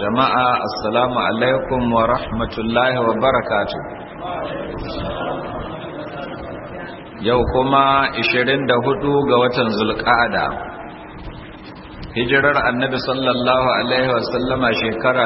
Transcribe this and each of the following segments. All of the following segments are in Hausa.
jama'a assalamu alaikum wa rahmatullahi wa barakatu yau kuma 24 ga watan zulqa'ada hijirar annabi sallallahu alaihi wa sallama shekara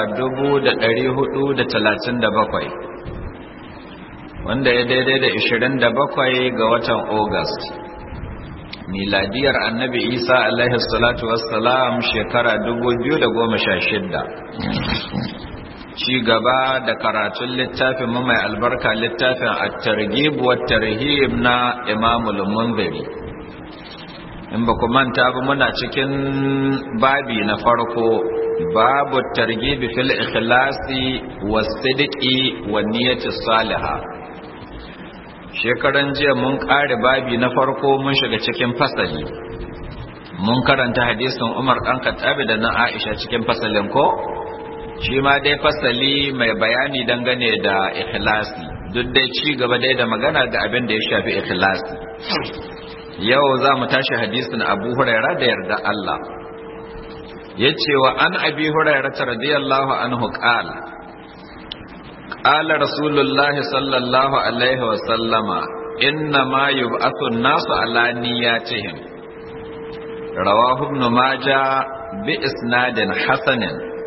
1437 wanda ya daidai da 27 ga watan august miladiyar annabi isa alaihi salatu wassalam shekara 2016 ci gaba da karatun littafin mu mai albarka littafin at-targhib wa tarhib na imamul munziri in ba ku manta ba muna cikin babi na farko babu targhib fil ikhlasi was sidqi wan niyyati salihah shekaran jiya mun ƙare babi na farko mun shiga cikin fasali mun karanta hadisin umar ɗan kattabi da na aisha cikin fasalin ko shi ma dai fasali mai bayani dangane da ikhlasi duk dai ci gaba dai da magana ga abin da ya shafi ikhlasi yau za mu tashi hadisin abu huraira da yarda Allah ya ce wa an abi huraira radiyallahu anhu qala قال رسول الله صلى الله عليه وسلم إنما يبعث الناس على نياتهم رواه ابن ماجه بإسناد حسن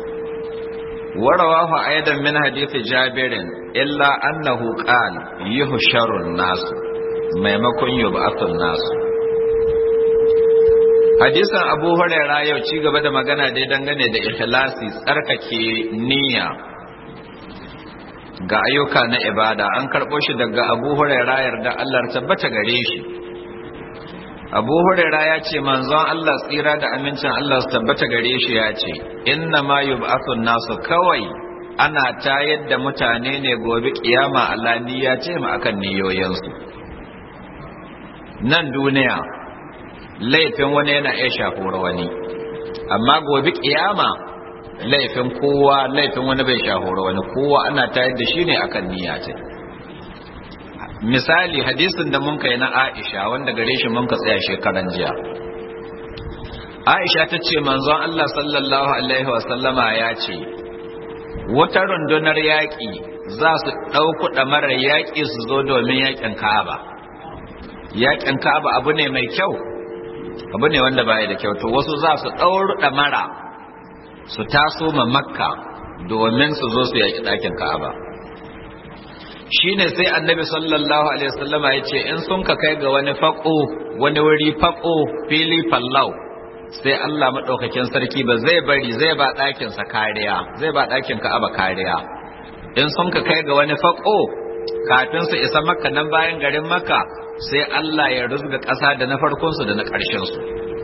ورواه أيضا من حديث جابر إلا أنه قال يهشر الناس maimakon yub'athun nasu hadisan abu huraira yau ci gaba da magana dai dangane da ikhlasi tsarkake niyya ga ayyuka na ibada an karɓo shi daga abu huraira yarda Allah tabbata gare shi abu huraira ya ce manzon Allah tsira da amincin Allah su tabbata gare shi ya ce inna ma yub'athun nasu kawai ana tayar da mutane ne gobe kiyama Allah ya ce mu akan niyoyinsu nan duniya laifin wani yana iya shafuwar wani amma gobe kiyama laifin kowa laifin wani bai shahura wani kowa ana tayar da shi ne akan niyya ce misali hadisin da mun kai na Aisha wanda gare shi mun ka tsaya shekaran jiya Aisha ta ce manzon Allah sallallahu alaihi wasallama ya ce wata rundunar yaƙi za su ɗauku ɗamarar yaƙi su zo domin yaƙin Ka'aba yaƙin Ka'aba abu ne mai kyau abu ne wanda baya da kyau to wasu za su ɗauru ɗamara su taso ma makka domin su zo su yaƙi ɗakin ka'aba shine sai annabi sallallahu alaihi wasallama ya ce in sun ka kai ga wani faƙo wani wuri faƙo fili fallau sai Allah maɗaukakin sarki ba zai bari zai ba ɗakinsa kariya zai ba ɗakin ka'aba kariya in sun ka kai ga wani faƙo kafin su isa makka nan bayan garin makka sai Allah ya rusga ƙasa da na farkonsu da na ƙarshensu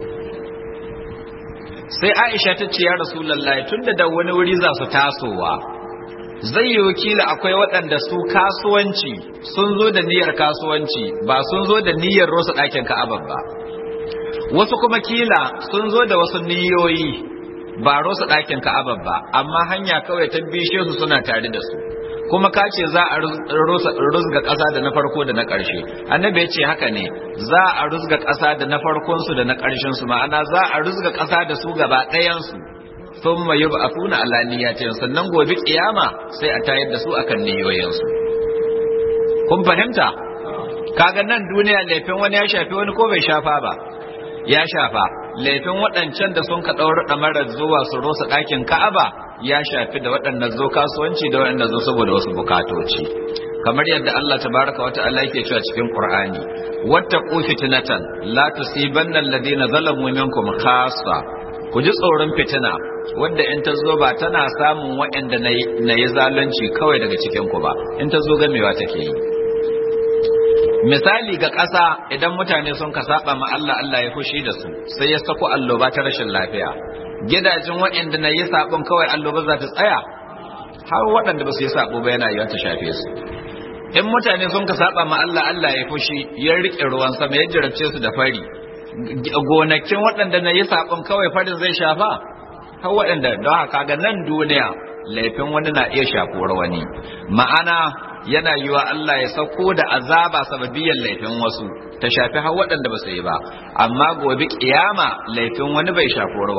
sai aisha ta ce ya rasulallah tunda da wani wuri za su tasowa zai yi wakila akwai waɗanda su kasuwanci sun zo da niyyar kasuwanci ba sun zo da niyyar rosa ɗakin ka'abar ba wasu kuma kila sun zo da wasu niyoyi ba rosa ɗakin ka'abar ba amma hanya kawai ta bishe su suna tare da su kuma ka ce za a rusga ƙasa da na farko da na ƙarshe annabi ya ce haka ne za a rusga ƙasa da na farkonsu da na ƙarshensu ma'ana za a rusga ƙasa da su gaba ɗayansu sun mayu ba a funa alaniyatin sannan gobe ƙiyama sai a tayar da su akan niyoyinsu kun fahimta kaga nan duniya laifin wani ya shafi wani ko bai shafa ba ya shafa laifin waɗancan da sun ka ɗaura ɗamarar zuwa su rosa ɗakin ka'aba ya shafi da waɗannan zo kasuwanci da waɗannan zo saboda wasu bukatoci kamar yadda Allah tabaraka wa ta'ala yake cewa cikin Qur'ani wattaqu fitnatan la tusibanna alladhina zalamu minkum khassa ku ji tsoron fitina wanda in ta zo ba tana samun waɗanda na yi zalunci kawai daga cikin ku ba in ta zo gamewa take yi misali ga ƙasa idan mutane sun ka saba ma Allah Allah ya fushi da su sai ya sako alloba ta rashin lafiya gidajen waɗanda na yi sabon kawai alloba za ta tsaya har waɗanda ba su yi sabo ba yana yiwa ta shafe su in mutane sun ka saba ma Allah Allah ya fushi ya rike ruwan sama ya jarabce su da fari gonakin waɗanda na yi sabon kawai farin zai shafa har waɗanda don haka ga nan duniya laifin wani na iya shafuwar wani ma'ana yana yiwa Allah ya sauko da azaba sababiyan laifin wasu ta shafi har waɗanda ba su yi ba amma gobe kiyama laifin wani bai shafuwar wani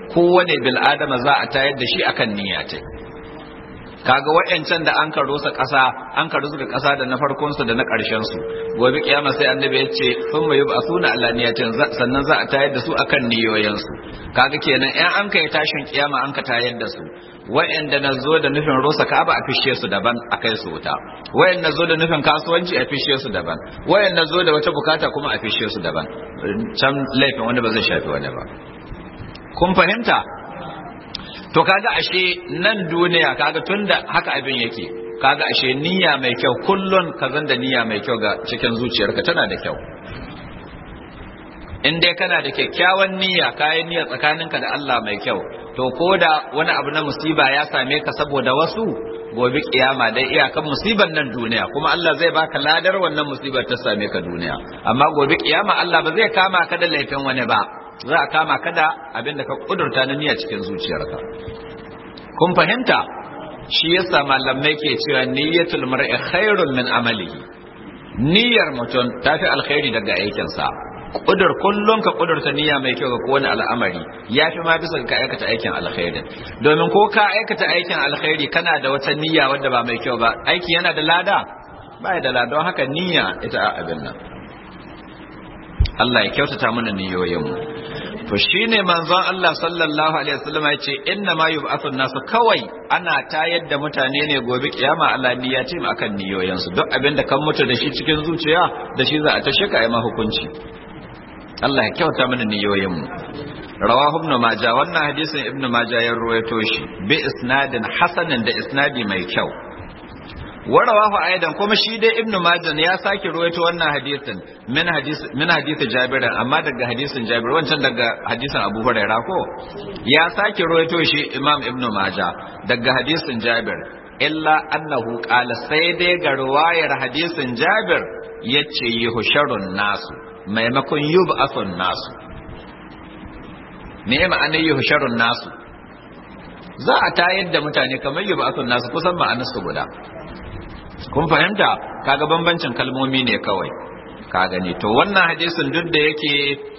kowane bil adama za a tayar da shi akan niyya ta kaga wayancan da an karo sa ƙasa an karo su da ƙasa da na farkon su da na ƙarshen su gobe kiyama sai annabi ya ce sun mai yub'asuna ala niyatin sannan za a tayar da su akan niyoyin su kaga kenan in an kai tashin kiyama an ka tayar da su wayanda na zo da nufin rusa ka'aba a fishe su daban a kai su wuta wayanda zo da nufin kasuwanci a fishe su daban wayanda zo da wata bukata kuma a fishe su daban can laifin wanda ba zai shafi wani ba kun fahimta to kaga ashe nan duniya kaga tunda haka abin yake kaga ashe niyya mai kyau kullun ka zan da niyya mai kyau ga cikin zuciyarka tana da kyau in dai kana da kyakkyawan niyya kayan niyya tsakaninka da Allah mai kyau to ko da wani abu na musiba ya same ka saboda wasu gobe kiyama dai iyakan musibar nan duniya kuma Allah zai baka ladar wannan musibar ta same ka duniya amma gobe kiyama Allah ba zai kama ka da laifin wani ba za a kama ka da abin da ka kudurta na niyya cikin zuciyarka kun fahimta shi yasa malamai ke cewa niyyatul mar'i khairun min amalihi niyyar mutum tafi alkhairi daga aikinsa kudur kullum ka kudurta niyya mai kyau ga kowane al'amari ya fi ma bisa ka aikata aikin alkhairi domin ko ka aikata aikin alkhairi kana da wata niyya wadda ba mai kyau ba aiki yana da lada ba da lada don haka niyya ita a abin nan Allah ya kyautata mana niyoyinmu to shine manzon Allah sallallahu alaihi wasallam ya ce inna ma yub'athu nasu kawai ana tayar da mutane ne gobe kiyama Allah niyya ce mu akan niyoyinsu duk abin da kan mutu da shi cikin zuciya da shi za a tashe ka yi ma hukunci Allah ya kyauta mana niyoyinmu rawahu ibn majah wannan hadisin ibn majah ya ruwaito shi bi isnadin hasanin da isnadi mai kyau wa rawahu aidan kuma shi dai ibn majah ya sake ruwaito wannan hadisin min hadis min hadisi jabir amma daga hadisin jabir wancan daga hadisin abu hurairah ko ya sake ruwaito shi imam ibn majah daga hadisin jabir illa annahu qala sai dai ga ruwayar hadisin jabir yace yuhsharun nasu maimakon yub'athun nasu me ma'anar yuhsharun nasu za a tayar da mutane kamar yub'athun nasu kusan ma'anar su guda kun fahimta kaga bambancin kalmomi ne kawai ka gani to wannan hadisin duk da yake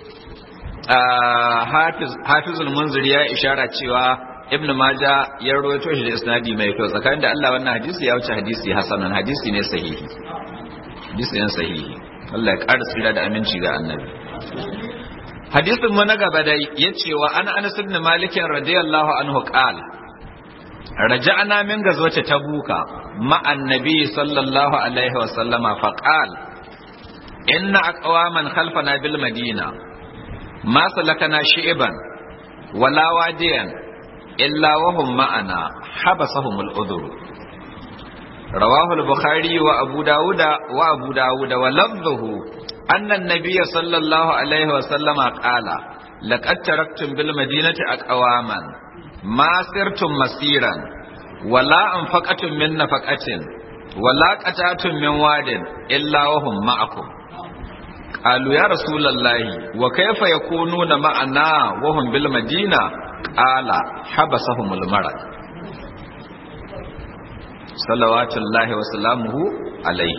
hafizul munziri ya ishara cewa ibn maja ya rawaito shi da isnadi mai kyau tsakanin da Allah wannan hadisi ya wuce hadisi hasanan hadisi ne sahihi hadisi ne sahihi Allah ya ƙara tsira da aminci ga annabi hadisin mu na gaba dai yace wa ana anas ibn malik radiyallahu anhu qala رجعنا من غزوة تبوك مع النبي صلى الله عليه وسلم فقال إن أقواما خلفنا بالمدينة ما سلكنا شئبا ولا واديا إلا وهم معنا حبسهم الأذر رواه البخاري وأبو داود وأبو داود ولفظه أن النبي صلى الله عليه وسلم قال لقد تركتم بالمدينة أقواما ما سرتم مسيرا ولا أنفقتم من نفقة ولا قطعتم من واد إلا وهم معكم قالوا يا رسول الله وكيف يكونون معنا وهم بالمدينة قال حبسهم المرض صلوات الله وسلامه عليه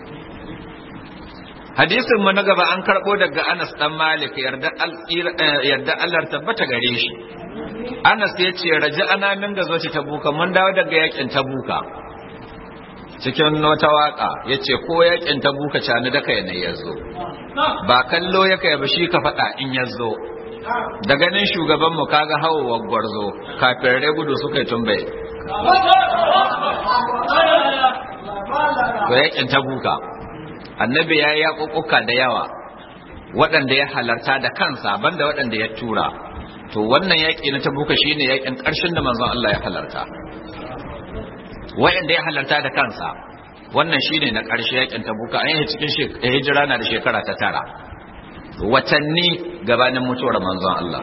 hadisin mu na gaba an karbo daga Anas dan Malik yarda yarda Allah tabbata gare shi Anas ya ce raji ana min gazo ce tabuka mun dawo daga yakin tabuka cikin wata waka ya ce ko yakin tabuka cani da kai ne ya zo ba kallo ya kai ba shi ka faɗa in ya zo da ganin shugaban mu kaga hawawar gwarzo kafin rai gudu suka yi tumbai to yakin tabuka annabi ya yi yaƙuƙuka da yawa waɗanda ya halarta da kansa banda waɗanda ya tura to wannan yaƙi na tabuka shine yaƙin ƙarshen da manzon Allah ya halarta waɗanda ya halarta da kansa wannan shine na ƙarshe yaƙin tabuka an yi cikin hijira na da shekara ta tara watanni gabanin mutuwar manzon Allah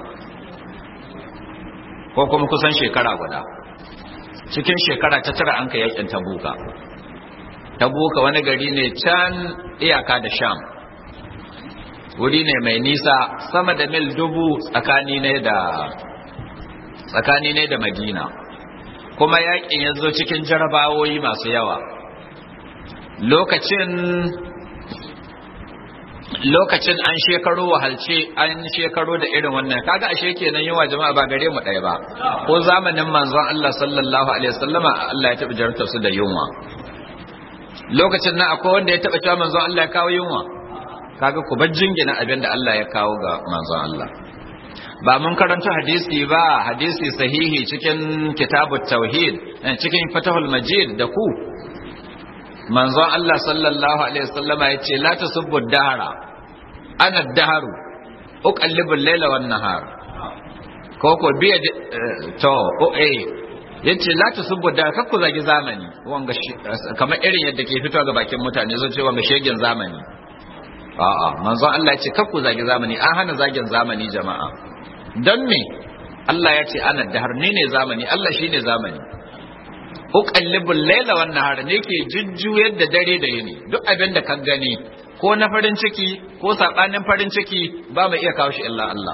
ko kuma kusan shekara guda cikin shekara ta tara an ka yaƙin tabuka tabuka wani gari ne can iyaka da sham wuri ne mai nisa sama da mil dubu tsakani ne da tsakani ne da madina kuma yakin ya zo cikin jarabawoyi masu yawa lokacin lokacin an shekaro wahalce an shekaro da irin wannan kaga ashe kenan yawa jama'a ba gare mu ɗaya ba ko zamanin manzon Allah sallallahu alaihi wasallama Allah ya taɓa jarta su da yunwa lokacin nan akwai wanda ya taɓa cewa manzon Allah ya kawo yunwa kaga ku bar jingina abin da Allah ya kawo ga manzon Allah ba mun karanta hadisi ba hadisi sahihi cikin kitabut tauhid cikin fatahul majid da ku manzon Allah sallallahu alaihi wasallama yace la tasubbu dahara ana daharu uqallibu al-laila wan nahar ko ko biya to o eh yace la tasubbu dahara kakku zagi zamani wanga kamar irin yadda ke fitowa ga bakin mutane zan ce wanga shegen zamani a'a manzon Allah yace kakku zagi zamani an hana zagin zamani jama'a dan me Allah ya ce ana dahar ni ne zamani Allah shine zamani uqallibul layla wan nahar ne ke jujjuyar da dare da yini duk abin da ka gani ko na farin ciki ko sabanin farin ciki ba mai iya kawo shi illa Allah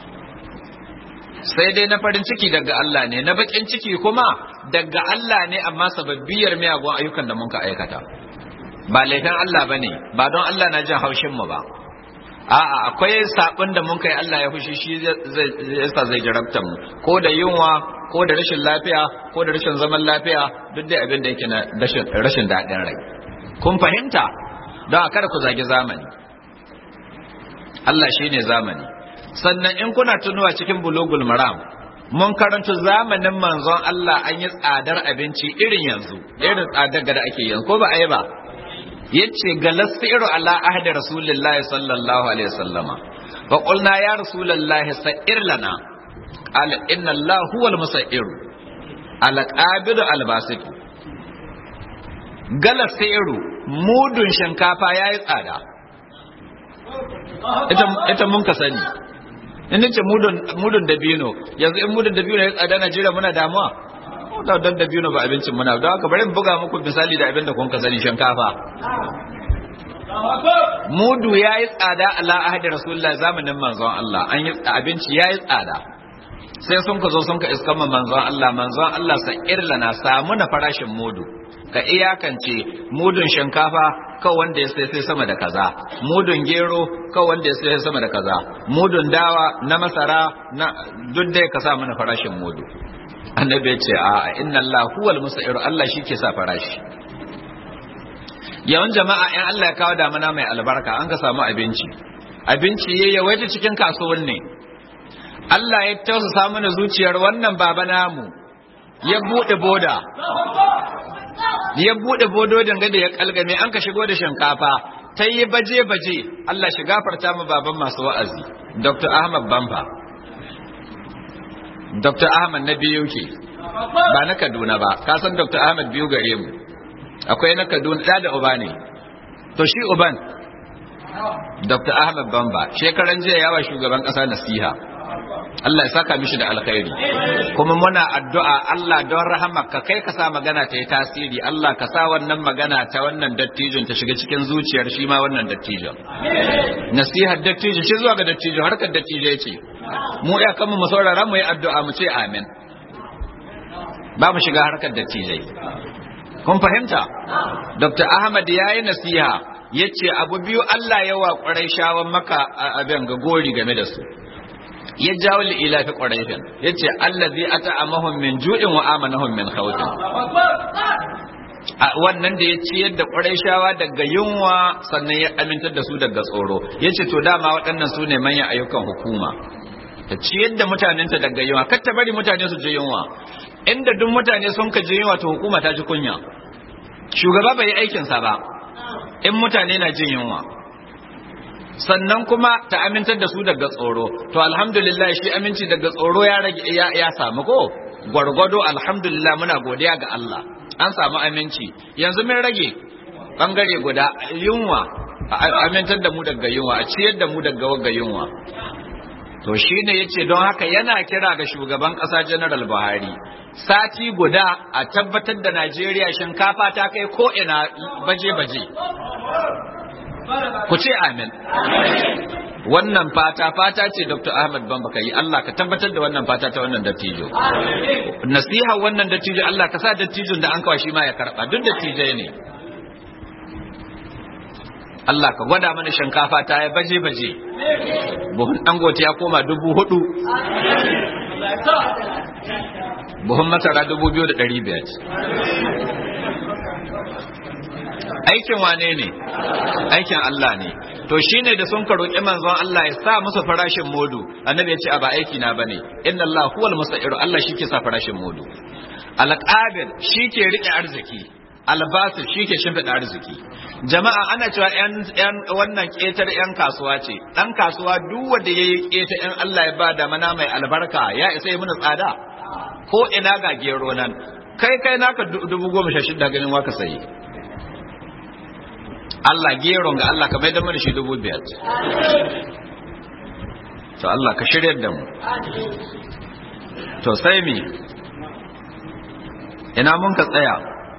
sai dai na farin ciki daga Allah ne na bakin ciki kuma daga Allah ne amma sababbiyar miyagun ayyukan da muka aikata ba laifin Allah bane ba don Allah na jin haushin mu ba a'a akwai sabon da mun kai Allah ya fushi shi yasa zai jarabta mu ko da yunwa ko da rashin lafiya ko da rashin zaman lafiya duk da abin da yake na rashin daɗin rai kun fahimta don a kada ku zagi zamani Allah shi ne zamani sannan in kuna tunuwa cikin bulugul maram mun karanta zamanin manzon Allah an yi tsadar abinci irin yanzu irin tsadar da ake yanzu ko ba a yi ba yace galasiru ala ahdi rasulillahi sallallahu alaihi wasallama fa qulna ya rasulullahi sa'ir lana qala inna allah huwa al-musa'ir ala qabidu al-basit galasiru mudun shinkafa yayi tsada ita ita mun ka sani in nace mudun mudun dabino yanzu in mudun dabino ya tsada Najeriya muna damuwa da dan da biyu ba abincin muna don haka bari buga muku misali da abin da kun ka sani shinkafa mudu ya yi tsada ala ahadi rasulullah zamanin manzon Allah an yi abinci ya yi tsada sai sun ka zo sun ka iskan manzon Allah manzon Allah sa irlana samu na farashin mudu ka iyakance mudun shinkafa kawai wanda ya sai sai sama da kaza mudun gero kawai wanda ya sai sama da kaza mudun dawa na masara na duk da ka sa mana farashin mudu annabi ya ce a inna Allah huwal musa'ir Allah shi ke sa farashi yawan jama'a in Allah ya kawo damana mai albarka an ka samu abinci abinci ya yawaita cikin kasuwan ne Allah ya tausasa mana zuciyar wannan baba namu ya bude boda ya bude bododin gada ya kalgame an ka shigo da shinkafa ta yi baje-baje Allah shi gafarta mu baban masu wa'azi Dr. Ahmad Bamba Dr. Ahmad na biyu ke ba na Kaduna ba ka san Dr. Ahmad biyu gare mu akwai na Kaduna da da uba ne to shi uban Dr. Ahmad Bamba shekaran jiya yawa shugaban kasa nasiha Allah ya saka mishi da alkhairi kuma muna addu'a Allah don rahamarka kai ka sa magana ta yi tasiri Allah ka sa wannan magana ta wannan dattijon ta shiga cikin zuciyar shi ma wannan dattijon nasihar dattijo shi zuwa ga dattijo harkar dattijo ya ce mu ya kama mu saurara mu yi addu'a mu ce amin ba mu shiga harkar dattijai kun fahimta dr ahmad ya yi nasiha ya ce abu biyu allah ya wa ƙwarai shawon maka abin ga gori game da su ya jawo li'ila fi ƙwaraifin ya ce allah zai ata amahun min ju'in wa amanahun min khawfin wannan da ya ciyar da ƙwarai shawa daga yunwa sannan ya amintar da su daga tsoro ya ce to dama waɗannan su ne manyan ayyukan hukuma ta ciyar da mutanenta daga yunwa kar ta bari mutane su je yunwa inda duk mutane sun ka je yunwa to hukuma ta ji kunya shugaba bai yi aikinsa ba in mutane na jin yunwa sannan kuma ta amintar da su daga tsoro to alhamdulillah shi aminci daga tsoro ya rage ya, ya samu ko gwargwado alhamdulillah muna godiya ga Allah an samu aminci yanzu mun rage bangare guda yunwa amintar da mu daga yunwa a ciyar da mu daga wagga yunwa to shi ne ya ce don haka yana kira ga shugaban ƙasa general buhari sati guda a tabbatar da najeriya shinkafa ta kai ko'ina baje-baje ku ce amin wannan fata fata ce dr ahmad bamba ka yi allah ka tabbatar da wannan fata ta wannan dattijo nasiha wannan dattijo allah ka sa dattijon da an kawo shi ma ya karɓa duk dattijai ne Allah ka gwada mana shinkafa ta ya baje baje buhun dangote ya koma dubu hudu buhun masara dubu biyu da ɗari biyar aikin wane ne aikin Allah ne to shine da sun ka roƙi manzon Allah ya sa musu farashin modu annabi ya ce a ba aiki na bane inna Allah huwal musairu Allah shike sa farashin modu alqabil shike rike arziki albasu shike shimfiɗa arziki jama'a ana cewa yan yan wannan ketar yan kasuwa ce dan kasuwa duk wanda yayi keta yan Allah ya ba da mana mai albarka ya isa yi mana tsada ko ina ga gero nan kai kai naka dubu goma sha shida ganin waka sayi Allah geron ga Allah ka mai da mana shi dubu biyar to Allah ka shirya da mu to sai mi ina mun ka tsaya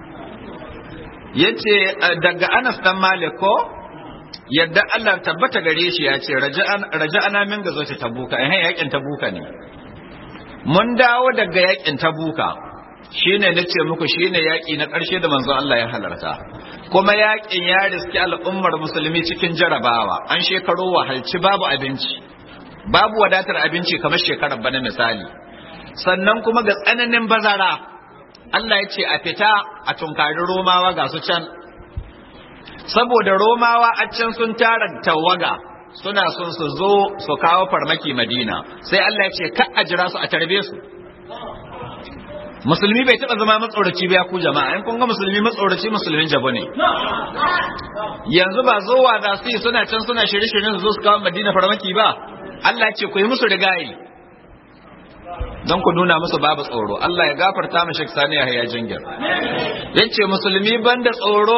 yace daga Anas dan Malik ko yadda Allah tabbata gare shi ya ce raja'ana min gazo ta tabuka eh yakin tabuka ne mun dawo daga yakin tabuka shine nace muku shine yaki na ƙarshe da manzo Allah ya halarta kuma yakin ya riski al'ummar musulmi cikin jarabawa an shekaro wahalci babu abinci babu wadatar abinci kamar shekarar bana misali sannan kuma ga tsananin bazara Allah ya ce a fita a tunkari romawa ga su can saboda romawa a can sun tara tawaga suna son su zo su kawo farmaki madina sai Allah ya ce ka a jira su a tarbe su musulmi bai taba zama matsoraci ba ya ku jama'a in kun ga musulmi matsoraci musulmin jabo ne yanzu ba zowa za su yi suna can suna shirye-shiryen su zo su kawo madina farmaki ba Allah ce ku yi musu rigayi don ku nuna musu babu tsoro Allah ya gafarta mu Sheikh Sani Yahya Jingir yace musulmi banda tsoro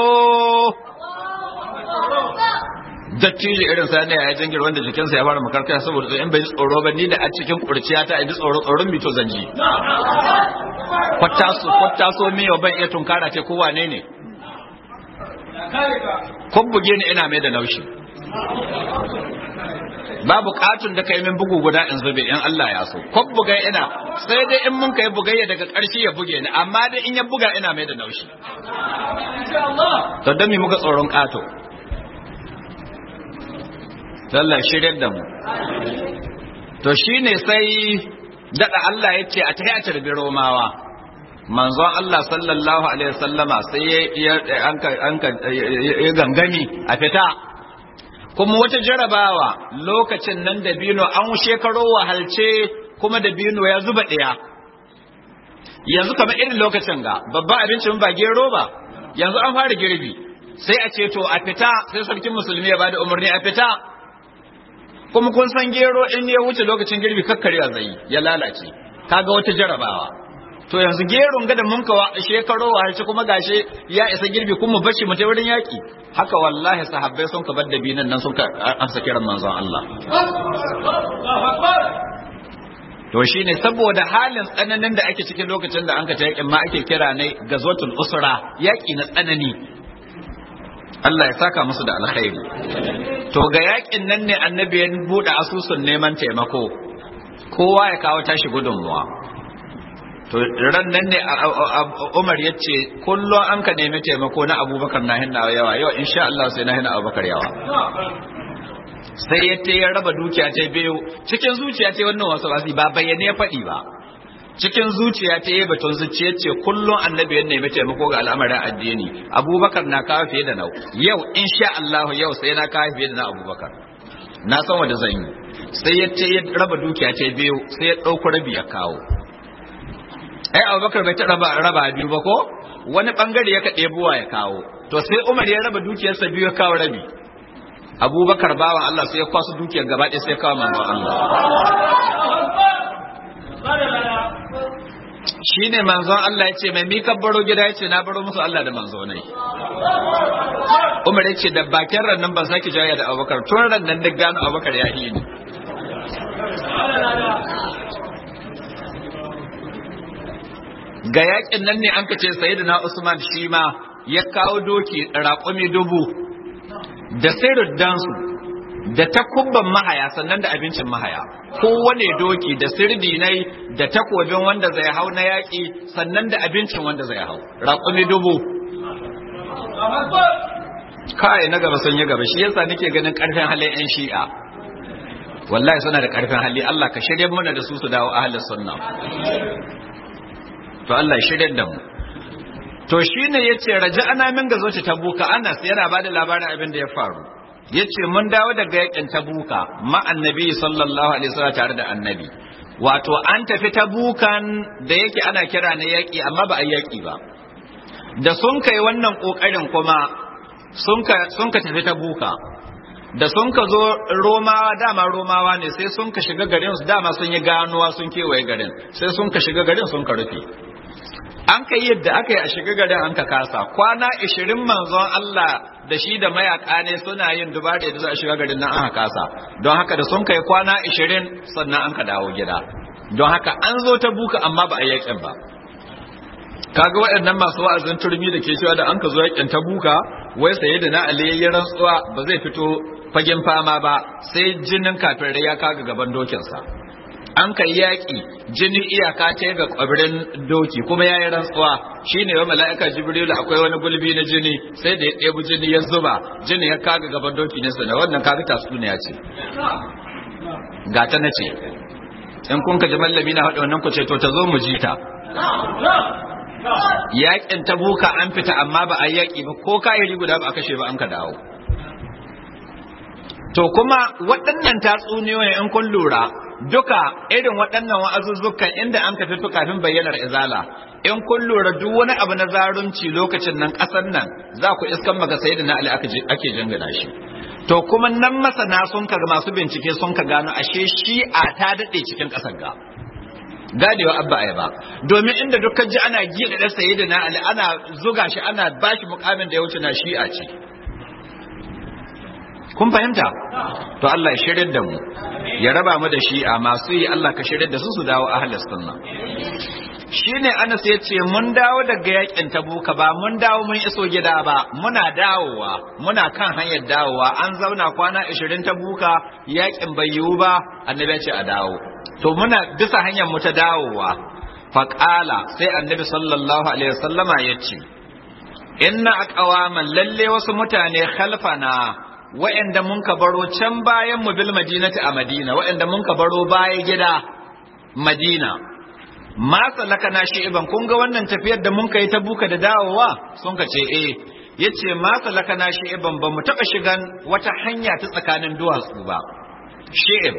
dattijo irin sani ya jingir wanda jikinsa ya fara makarkaya saboda in bai ji tsoro ba ni da a cikin kurciya ta ji tsoro tsoron mito zanji kwattaso kwattaso miyo ban iya tunkara ce ko wane ne kun buge ni ina mai da naushi babu katun da kai min bugu guda in zube in Allah ya so kun buga ina sai dai in mun kai bugayya daga ƙarshe ya buge ni amma dai in ya buga ina mai da naushi to dan mi muka tsoron kato Allah shiryar da mu to shine sai dada Allah ya ce a tahi a tarbi romawa manzon Allah sallallahu alaihi wasallama sai ya ya gangami a fita kuma wata jarabawa lokacin nan da bino an shekaro wahalce kuma da bino ya zuba ɗaya yanzu kamar irin lokacin ga babban abincin ba gero ba yanzu an fara girbi sai a ce to a fita sai sarkin musulmi ya bada umarni a fita kuma kun san gero in ya wuce lokacin girbi kakkarewa zai ya lalace kaga wata jarabawa to yanzu geron gada mun kawa shekaro wa harci kuma gashe ya isa girbi kuma bashi mu wurin yaki haka wallahi sahabbai sun ka bar da binan nan sun ka amsa kiran manzon Allah to shine saboda halin tsananin da ake cikin lokacin da an ka ta yakin ma ake kira ne gazwatul usra yaki na tsanani Allah ya saka musu da alkhairi to ga yakin nan ne annabi ya bude asusun neman taimako kowa ya kawo tashi gudunmuwa to ran nan ne Umar ya ce kullum an ka nemi taimako na Abubakar na hinna yawa yau insha Allah sai na hinna Abubakar yawa sai ya ta ya raba dukiya ta biyu cikin zuciya ta wannan wasu wasi ba bayyane ya faɗi ba cikin zuciya ta yi batun zuciya ce kullum annabi ya nemi taimako ga al'amarin addini abubakar na kawo fiye da nau yau insha Allah yau sai na kawo fiye da na abubakar na san wanda zan yi sai ya ce ya raba dukiya ta biyu sai ya ɗauko rabi ya kawo ai abubakar bai ta raba raba biyu ba ko wani bangare ya kaɗe buwa ya kawo to sai umar ya raba dukiyarsa biyu ya kawo rabi abubakar bawan Allah sai ya kwaso dukiyar gaba ɗaya sai ya kawo manzon Allah shi ne manzon Allah ya ce mai mika baro gida ya ce na baro musu Allah da manzonai Umar ya ce da bakin rannan ban sake jaya da abubakar tun rannan da gano abubakar ya yi ni ga yakin nan ne an ka ce sayyidina Usman shi ma ya kawo doki raƙumi dubu da sirriddansu da takubban mahaya sannan da abincin mahaya kowane doki da sirdinai da takobin wanda zai hau na yaƙi sannan da abincin wanda zai hau raƙumi dubu kai na gaba sun yi gaba shi yasa nake ganin karfin halin yan shi'a wallahi suna da karfin hali Allah ka shirye mana da su su dawo ahlus sunna to Allah ya shirye da mu to shine yace raja'ana min gazo ta tabuka Anas yana bada labarin abin da ya faru yace mun dawo daga yakin tabuka ma annabi sallallahu alaihi wasallam tare da annabi wato an tafi tabukan da yake ana kira na yaki amma ba a yaki ba da sun kai wannan kokarin kuma sun ka sun ka tafi tabuka da sun ka zo romawa dama romawa ne sai sun ka shiga garin su dama sun yi ganuwa sun kewaye garin sai sun ka shiga garin sun ka rufe an ka yadda aka yi a shiga garin an ka kasa kwana ishirin manzon Allah da shi da mayaka ne suna yin dubare da za a shiga garin nan aka kasa don haka da sun kai kwana ishirin sannan an ka dawo gida don haka an zo ta buka amma ba a yakin ba kaga waɗannan masu wa'azin turmi da ke cewa da an ka zo yakin ta buka wai saye da na aliyayyen rantsuwa ba zai fito fagen fama ba sai jinin kafirai ya kaga gaban dokinsa an kai yaƙi jinin iyaka ta ga ƙwabirin doki kuma ya yi rantsuwa shi ne wa mala'ika jibrilu akwai wani gulbi na jini sai da ya ɗebi jini ya zuba jini ya kaga gaban doki ne sana wannan kaga tatsuniya ce gata na ce in kun ka ji mallami na haɗa wannan ku ce to ta zo mu ji ta yaƙin ta buka an fita amma ba a yaƙi ba ko kayayyaki guda ba a kashe ba an ka dawo to kuma waɗannan tatsuniyoyi in kun lura duka irin waɗannan wa'azuzzukan inda an tafi fi kafin bayyanar izala in kun lura duk wani abu na zarunci lokacin nan ƙasar nan za ku iskan maka sai da na ali ake jingina shi to kuma nan masana sun ka masu bincike sun ka gano ashe shi'a ta daɗe cikin ƙasar ga gadewa abba ai ba domin inda dukkan ji ana gida da sayi da na ali ana zuga shi ana bashi mukamin da ya wuce na shi'a ce kun fahimta to Allah ya shirin da mu ya raba mu da shi'a masu yi Allah ka shirin da su su dawo ahlus sunna shine Anas ya ce mun dawo daga yakin Tabuka ba mun dawo mun iso gida ba muna dawowa muna kan hanyar dawowa an zauna kwana 20 Tabuka yakin bai yiwu ba annabi ya ce a dawo to muna bisa hanyar mu ta dawowa faqala sai annabi sallallahu alaihi wasallama ya ce inna aqwaman lalle wasu mutane khalfana wa'anda mun ka baro can bayan mu bil madinati a madina wa'anda mun ka baro baya gida madina ma salaka na shi iban kun ga wannan tafiyar da mun kai ta buka da dawowa sun ka ce eh yace ma salaka na shi iban ba mu taba shigan wata hanya ta tsakanin duwatsu ba shi'ib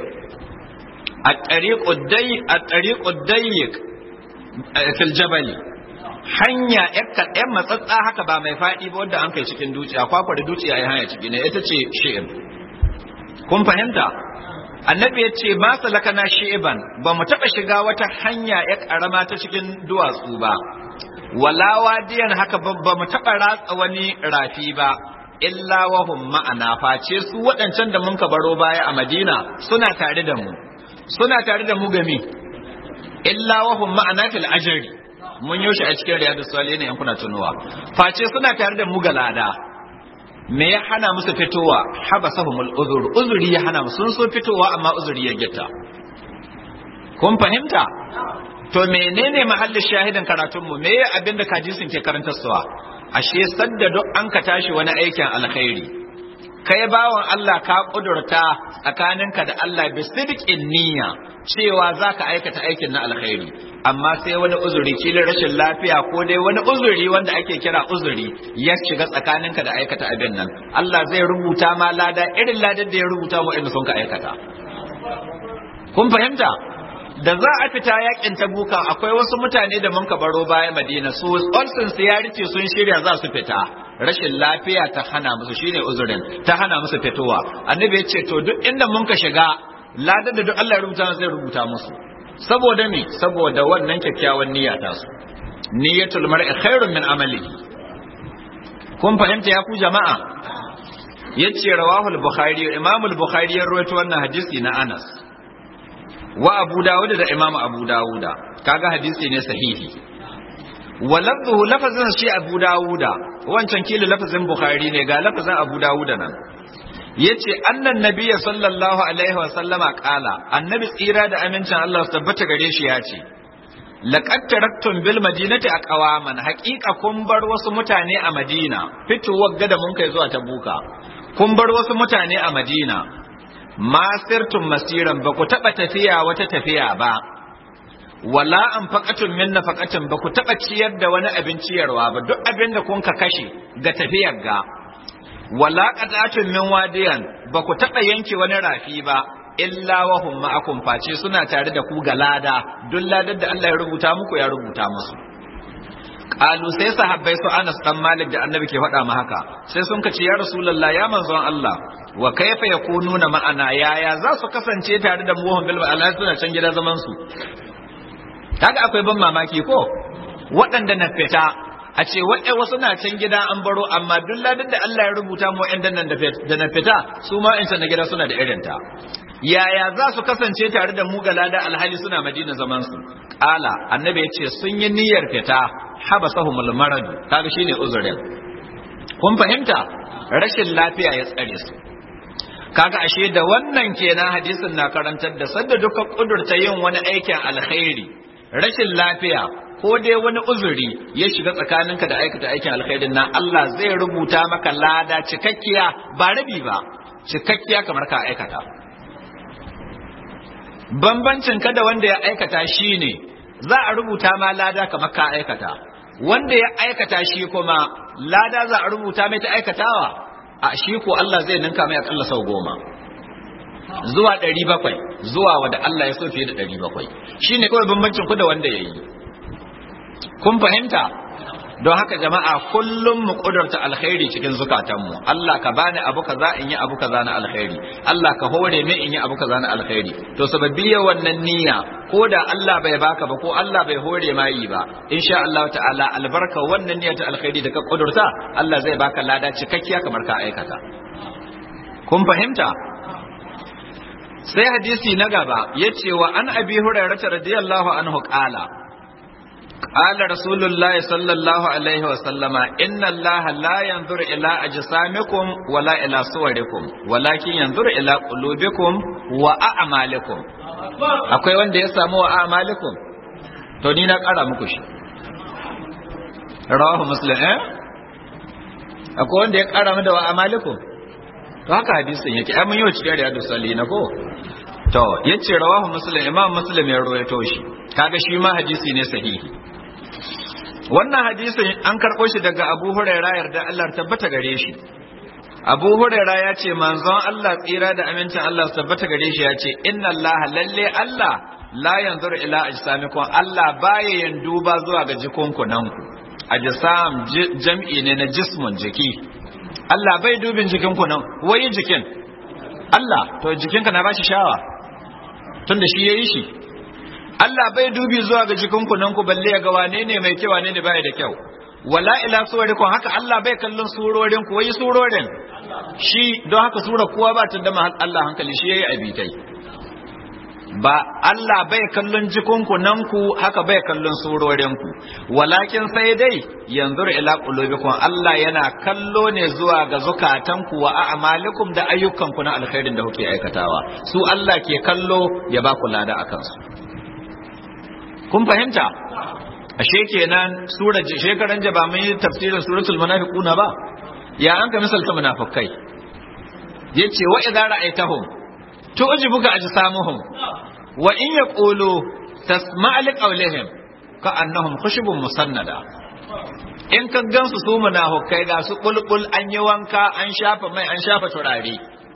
a tariqud day a tariqud dayyiq fil jabali hanya yan matsatsa haka ba mai faɗi ba wanda an kai cikin duci a kwakwa da duci a yi hanya ciki ne ita ce shi'ib kun fahimta annabi ya ce ma salaka na shi'iban ba mu taɓa shiga wata hanya ya ƙarama ta cikin duwatsu ba wala wadiyan haka ba mu taɓa ratsa wani rafi ba illa wahum ma'ana face su waɗancan da mun ka baro baya a madina suna tare da mu suna tare da mu gami illa wahum ma'ana fil ajri mun yaushe a cikin riyadu salihin yan kuna tunuwa face suna tare da mu galada me ya hana musu fitowa habasahumul uzur uzuri ya hana musu sun so fitowa amma uzuri ya gita kun fahimta to menene mahallin shahidin karatun mu me abin da kajisin ke karanta suwa ashe sadda duk an ka tashi wani aikin alkhairi kai bawan Allah ka kudurta tsakaninka da Allah bi sidqin niyya cewa zaka aikata aikin na alkhairi amma sai wani uzuri kilin rashin lafiya ko dai wani uzuri wanda ake kira uzuri ya shiga tsakaninka da aikata abin nan Allah zai rubuta ma lada irin ladar da ya rubuta mu inda sun ka aikata kun fahimta da za a fita yakin tabuka akwai wasu mutane da mun ka baro baya madina su olsin su ya rike sun shirya za su fita rashin lafiya ta hana musu shine uzurin ta hana musu fitowa annabi ya ce to duk inda mun ka shiga ladar da duk Allah ya rubuta zai rubuta musu saboda me saboda wannan kyakkyawan niyya ta su niyyatul mar'i khairun min amali kun fahimta ya ku jama'a yace rawahul bukhari imam al-bukhari ya rawaito wannan hadisi na Anas wa Abu Dawud da Imam Abu Dawud kaga hadisi ne sahihi wa lafzuhu lafazin shi Abu Dawud wancan kila lafazin Bukhari ne ga lafazin Abu Dawud nan yace annan nabiyyi sallallahu alaihi wa sallama kala annabi tsira da amincin Allah su tabbata gare shi yace laqad taraktum bil madinati aqwaman haqiqa kun bar wasu mutane a madina fitowar gada mun kai zuwa tabuka kun bar wasu mutane a madina masirtum masiran ba ku taba tafiya wata tafiya ba wala an faƙatun min nafaqatin ba ku taɓa ciyar da wani abin ciyarwa ba duk abin da kun ka kashe ga tafiyar ga wala qata'atun min wadiyan ba ku taɓa yanke wani rafi ba illa wa hum ma'akum face suna tare da ku ga lada duk ladar da Allah ya rubuta muku ya rubuta musu qalu sai sahabbai su Anas dan Malik da Annabi ke faɗa ma haka sai sun ka ce ya Rasulullah ya manzon Allah wa kaifa yakununa ma'ana yaya za su kasance tare da mu bil Allah suna can gida zaman su kaga akwai ban mamaki ko waɗanda na fita a ce waɗai wasu na can gida an baro amma duk ladin da Allah ya rubuta mu waɗanda nan da na fita su ma in na gida suna da irin ta yaya za su kasance tare da mu ga lada alhali suna madina zaman su ƙala annabi ya ce sun yi niyyar fita habasahumul marad kaga shine uzurin kun fahimta rashin lafiya ya tsare su kaga ashe da wannan kenan hadisin na karantar da sadda duka kudurta yin wani aikin alkhairi rashin lafiya ko dai wani uzuri ya shiga tsakaninka da aikata aikin alkhairin nan Allah zai rubuta maka lada cikakkiya ba rabi ba cikakkiya kamar ka aikata bambancin ka da wanda ya aikata shine za a rubuta ma lada kamar ka aikata wanda ya aikata shi kuma lada za a rubuta mai ta aikatawa a shi ko Allah zai ninka mai akalla sau goma zuwa ɗari bakwai zuwa wanda Allah ya so fiye da ɗari bakwai shi ne kawai bambancin ku da wanda ya yi kun fahimta don haka jama'a kullum mu kudurta alkhairi cikin zukatanmu Allah ka bani abu kaza in yi abu kaza na alkhairi Allah ka hore min in yi abu kaza na alkhairi to sababbiya wannan niyya ko da Allah bai baka ba ko Allah bai hore ma yi ba insha Allah ta'ala albarka wannan niyyar ta alkhairi da ka kudurta Allah zai baka lada cikakkiya kamar ka aikata kun fahimta sai hadisi na gaba yace wa an abi hurairah radiyallahu anhu qala قال رسول الله صلى الله عليه وسلم إن الله لا ينظر إلى أجسامكم ولا إلى صوركم ولكن ينظر إلى قلوبكم وأعمالكم akwai wanda ya samu wa amalikum to ni na kara muku shi rawahu muslim eh akwai wanda ya kara mu da wa amalikum to haka hadisin yake ai mun yi cikin riyadu salihin ko to yace rawahu muslim imam muslim ya rawaito shi kaga shi ma hadisi ne sahihi wannan hadisin an karɓo shi daga abu huraira yarda Allah tabbata gare shi abu huraira ya ce manzon Allah tsira da amincin Allah tabbata gare shi ya ce inna Allah lalle Allah la yanzuru ila ajsamikum Allah baya yin duba zuwa ga jikunkunanku ajsam jam'i ne na jismun jiki Allah bai dubin jikinku nan wai jikin Allah to jikinka na bashi shawa tunda shi yayi shi Allah bai dubi zuwa ga jikinku nan ku balle ya ga wane ne mai kyau wane ne bai da kyau wala ila suwarikum haka Allah bai kallon surorin ku wai surorin shi don haka sura kowa ba ta da Allah hankali shi yayi abitai ba Allah bai kallon jikinku nan ku haka bai kallon surorin ku walakin sai dai yanzu ila qulubikum Allah yana kallo ne zuwa ga zukatanku wa a'malikum da ayyukanku na alkhairin da kuke aikatawa su Allah ke kallo ya ba ku lada akan su kun fahimta ashe kenan sura shekaran jaba mun yi tafsirin suratul munafiquna ba ya an ka misalta munafikai yace wa idza ra'aytahum tu'jibuka ajsamuhum wa in yaqulu tasma' li qawlihim ka annahum khushubun musannada in ka gansu su munafikai ga su bulbul an yi wanka an shafa mai an shafa turare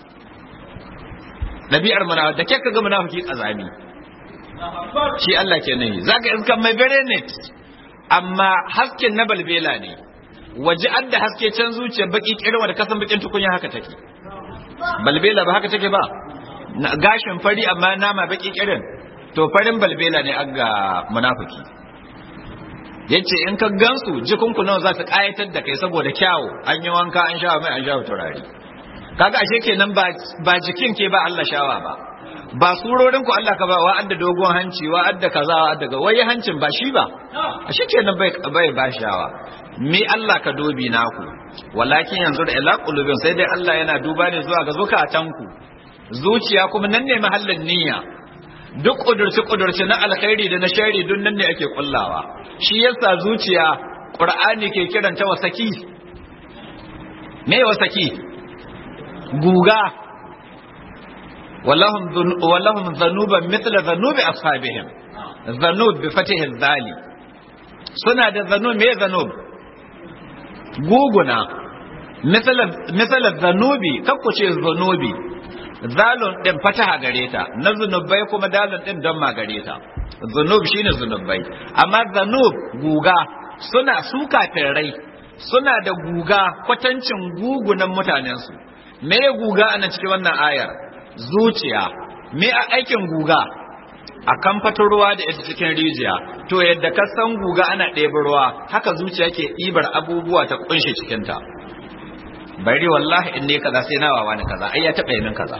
nabi'ar munafiki da kake ga munafiki kazami shi Allah ke nahi zaka iskan mai bere ne amma hasken na balbela ne waje an da haske can zuciya baki kirwa da kasan bakin tukunya haka take balbela ba haka take ba gashin fari amma nama baki kirin to farin balbela ne an ga munafiki yace in ka gansu jikunku nawa za su kayatar da kai saboda kyawu an yi wanka an shawa mai an shawa turare kaga ashe kenan ba jikin ke ba Allah shawa ba ba surorin ku Allah ka ba wa adda dogon hanci wa adda kaza wa adda wai hancin ba shi ba ashe kenan bai bai ba shawa me Allah ka dobi naku walakin yanzu da ila qulubin sai dai Allah yana duba ne zuwa ga zukatanku zuciya kuma nan ne mahallin niyya duk kudurci kudurci na alkhairi da na shari duk nan ne ake kullawa shi yasa zuciya qur'ani ke kiranta wasaki me wasaki guga walahum walahum dhanuban mithla dhanubi ashabihim dhanub bi fatihi dhali suna da dhanub me dhanub guguna mithla dhanubi kakkuce dhanubi zalun din fataha gare ta na zunubai kuma dalun din don ma gare ta zunub shine zunubai amma zanub guga suna suka rai suna da guga kwatancin gugunan mutanensu me guga ana cikin wannan ayar zuciya me a aikin guga a kan ruwa da ita cikin rijiya to yadda ka san guga ana ɗebi ruwa haka zuciya ke ɗibar abubuwa ta kunshe cikinta bari wallahi in ne kaza sai na wawa ni kaza ai ya taɓa min kaza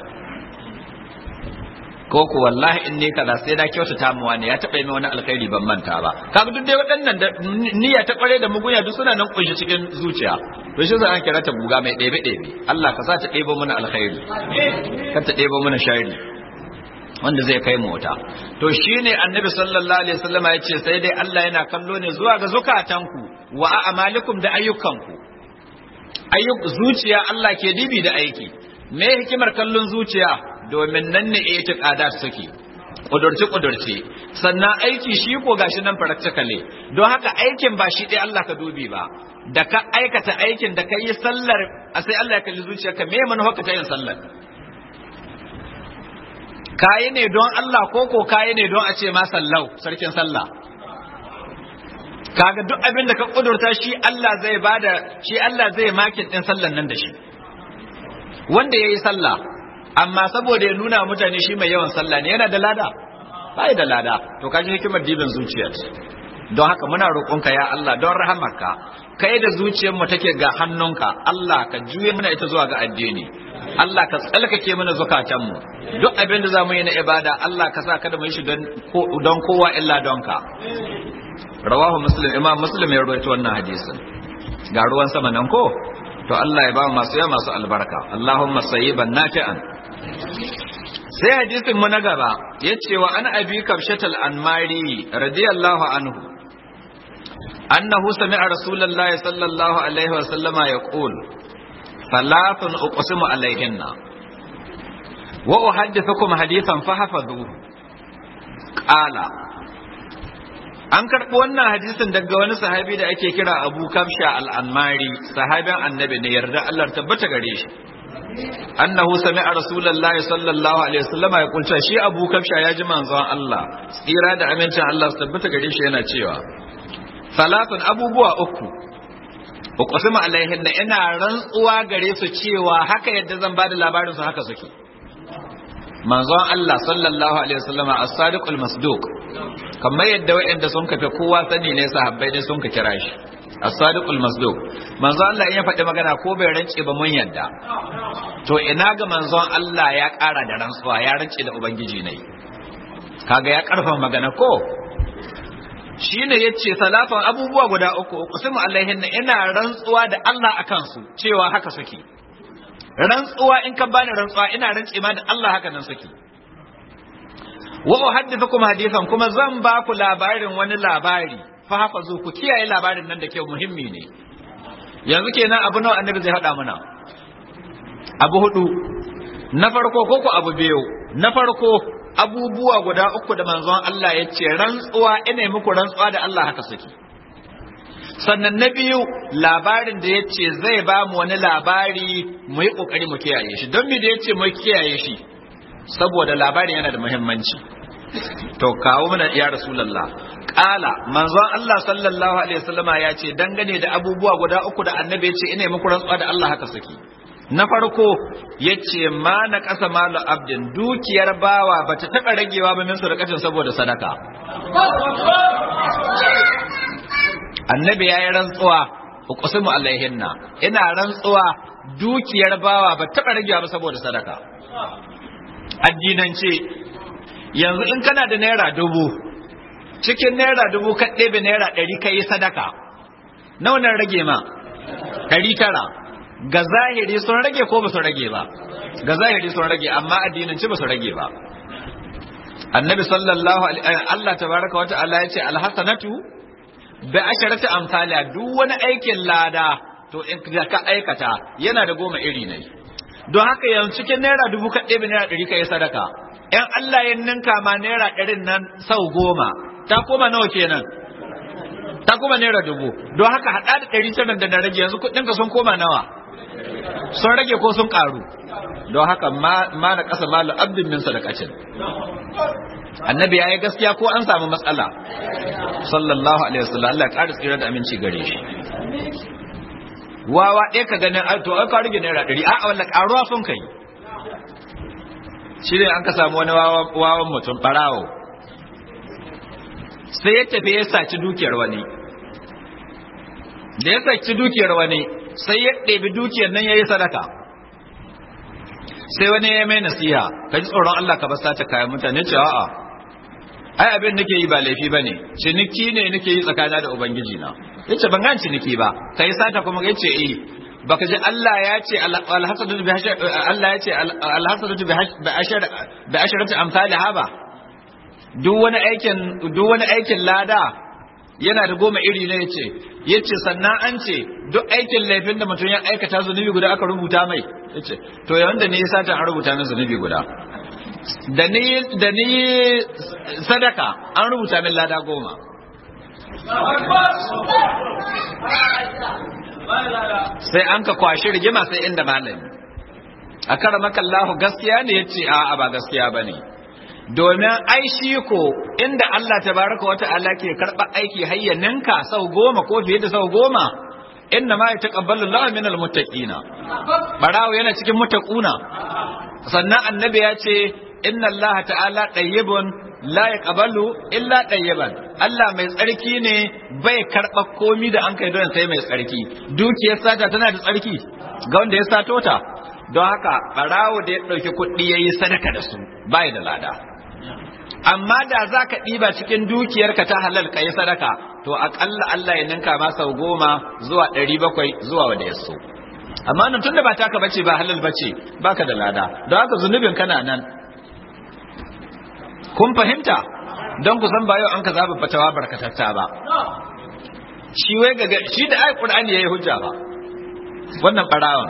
ko ku wallahi in ne kaza sai na kyautata mu wani ya taɓa min wani alkhairi ban manta ba kaga duk dai waɗannan da niyya ta kware da mugunya duk suna nan kunshi cikin zuciya to shi an kira ta buga mai ɗebe ɗebe Allah ka sa ta ɗebo mana alkhairi ka ta ɗebo mana shari wanda zai kai mota to shine annabi sallallahu alaihi wasallama ya ce sai dai Allah yana kallo ne zuwa ga zukatanku wa a'malikum da ayyukanku ayyuk zuciya Allah ke dibi da aiki me hikimar kallon zuciya domin nan ne itiqada suke kudurci kudurci sannan aiki shi ko gashi nan practically don haka aikin ba shi dai Allah ka dubi ba da ka aikata aikin da ka yi sallar a sai Allah ya kalli zuciyarka me manufa ka ta yin sallar kayi ne don Allah ko ko kayi ne don a ce ma sallau sarkin sallah kaga duk abin da ka kudurta shi Allah zai bada shi Allah zai makin din sallan nan da shi wanda yayi sallah amma saboda ya nuna mutane shi mai yawan sallah ne yana da lada bai da lada to kaji hikimar dibin zuciya don haka muna roƙonka ya Allah don rahamarka kai da zuciyar mu take ga hannunka Allah ka juye mana ita zuwa ga addini Allah ka tsalkake mana zukatan mu duk abin da zamu yi na ibada Allah ka sa kada mu yi shi don kowa illa don ka rawahu muslim imam muslim ya rawaito wannan hadisin ga ruwan sama nan ko to Allah ya ba masu ya masu albarka Allahumma sayyiban nafi'an sai hadisin mu na gaba yace wa an abi kabshatal anmari radiyallahu anhu annahu sami'a rasulullahi sallallahu alaihi wa sallama yaqul thalathun uqsimu alaihinna wa uhaddithukum hadithan fahfadhuhu qala an karɓi wannan hadisin daga wani sahabi da ake kira abu kamsha al'ammari sahabin annabi ne yarda Allah tabbata gare shi annahu sami'a rasulullahi sallallahu alaihi wasallam ya kulta shi abu kamsha ya ji manzon Allah tsira da amincin Allah su tabbata gare shi yana cewa salatun abubuwa uku uqsimu alaihin ina rantsuwa gare su cewa haka yadda zan bada labarin su haka suke manzon Allah sallallahu alaihi wasallam as-sadiqul masduq kamar yadda waɗanda sun kafe kowa sani ne sahabbai ne sun ka kira shi as-sadiqul masduq manzon Allah in ya faɗi magana ko bai rance ba mun yadda to ina ga manzon Allah ya ƙara da rantsuwa ya rance da ubangiji ne kaga ya karfa magana ko shine yace salafan abubuwa guda uku uqsimu alaihin ina rantsuwa da Allah akan su cewa haka suke rantsuwa in ka bani rantsuwa ina rantse ma da Allah haka nan suke wa uhaddithukum hadithan kuma zan ba ku labarin wani labari fa hafazu ku kiyaye labarin nan da ke muhimmi ne yanzu kenan abu nawa annabi zai hada mana abu hudu na farko ko ku abu biyu na farko abubuwa guda uku da manzon Allah ya ce rantsuwa ina muku rantsuwa da Allah haka suke sannan na biyu labarin da ya ce zai ba mu wani labari mu yi ƙoƙari mu kiyaye shi don me da ya ce mu kiyaye shi saboda labarin yana da muhimmanci to kawo mana ya rasulallah ƙala manzon Allah sallallahu alaihi wasallama ya ce dangane da abubuwa guda uku da annabi ya ce ina muku rantsuwa da Allah haka suke na farko ya ce ma na ƙasa malu abdin dukiyar bawa ba ta taɓa ragewa ba min sadakacin saboda sadaka annabi ya yi rantsuwa uqsimu alaihinna ina rantsuwa dukiyar bawa ba taɓa ragewa ba saboda sadaka addinance yanzu in kana da naira dubu cikin naira dubu ka ɗebe naira ɗari ka yi sadaka nawa nan rage ma ɗari tara ga zahiri sun rage ko ba su rage ba ga zahiri sun rage amma addinance ba su rage ba annabi sallallahu alaihi Allah tabaraka wa ta'ala yace alhasanatu bi asharati amsalha duk wani aikin lada to in ka aikata yana da goma iri ne don haka yanzu cikin naira dubu ka ɗebe naira ɗari ka yi sadaka ‘yan Allah ya ninka ma naira ɗarin nan sau goma ta koma nawa kenan ta koma naira dubu don haka haɗa da ɗari tara da na rage yanzu kuɗinka sun koma nawa sun rage ko sun ƙaru don haka ma na ƙasa malu abdin min sadakacin annabi ya yi gaskiya ko an samu matsala sallallahu alaihi wasallam Allah ya ƙara tsira da aminci gare shi wawa ɗaya ka ganin to ai ka rage naira ɗari a'a walla ƙaruwa sun kai shi ne an ka samu wani wawan mutum ɓarawo sai ya tafi ya saci dukiyar wani da ya saci dukiyar wani sai ya ɗebi dukiyar nan ya yi sadaka sai wani ya mai nasiha ka ji tsoron Allah ka basta ta kayan mutane ce a'a ai abin nake yi ba laifi ba ne ciniki ne nake yi tsakana da ubangiji na ya ce ban gan ciniki ba ka yi sata kuma ya ce eh baka ji Allah ya ce alhasadatu bi Allah ya ce alhasadatu bi asharati amsalha ba duk wani aikin duk wani aikin lada yana da goma iri ne yace yace sannan an ce duk aikin laifin da mutum ya aikata zunubi guda aka rubuta mai yace to yanda ne yasa ta an rubuta min zunubi guda da ni da ni sadaka an rubuta min lada goma sai an ka kwashi rigima sai inda malami a kara makallahu gaskiya ne ya ce a ba gaskiya ba ne domin ai shi ko inda Allah tabaraka wa ta'ala ke karɓar aiki hayyaninka sau goma ko fiye da sau goma inna ma yataqabbalu Allahu min almuttaqina barawo yana cikin muttaquna sannan annabi ya ce inna Allah ta'ala tayyibun la yaqbalu illa tayyiban Allah mai tsarki ne bai karɓa komi da an kai don sai mai tsarki dukiyar sata tana da tsarki ga wanda ya sato ta don haka barawo da ya ɗauki kuɗi ya yi sadaka da su bai da lada amma da za ka ɗiba cikin dukiyarka ta halal ka yi sadaka to aƙalla Allah ya ninka ma sau goma zuwa ɗari bakwai zuwa wanda ya so amma nan tunda ba taka bace ba halal bace baka da lada don haka zunubin kana nan kun fahimta don ku san ba yau an ka zaba fatawa barkatatta ba shi wai ga shi da ayi qur'ani yayi hujja ba wannan barawan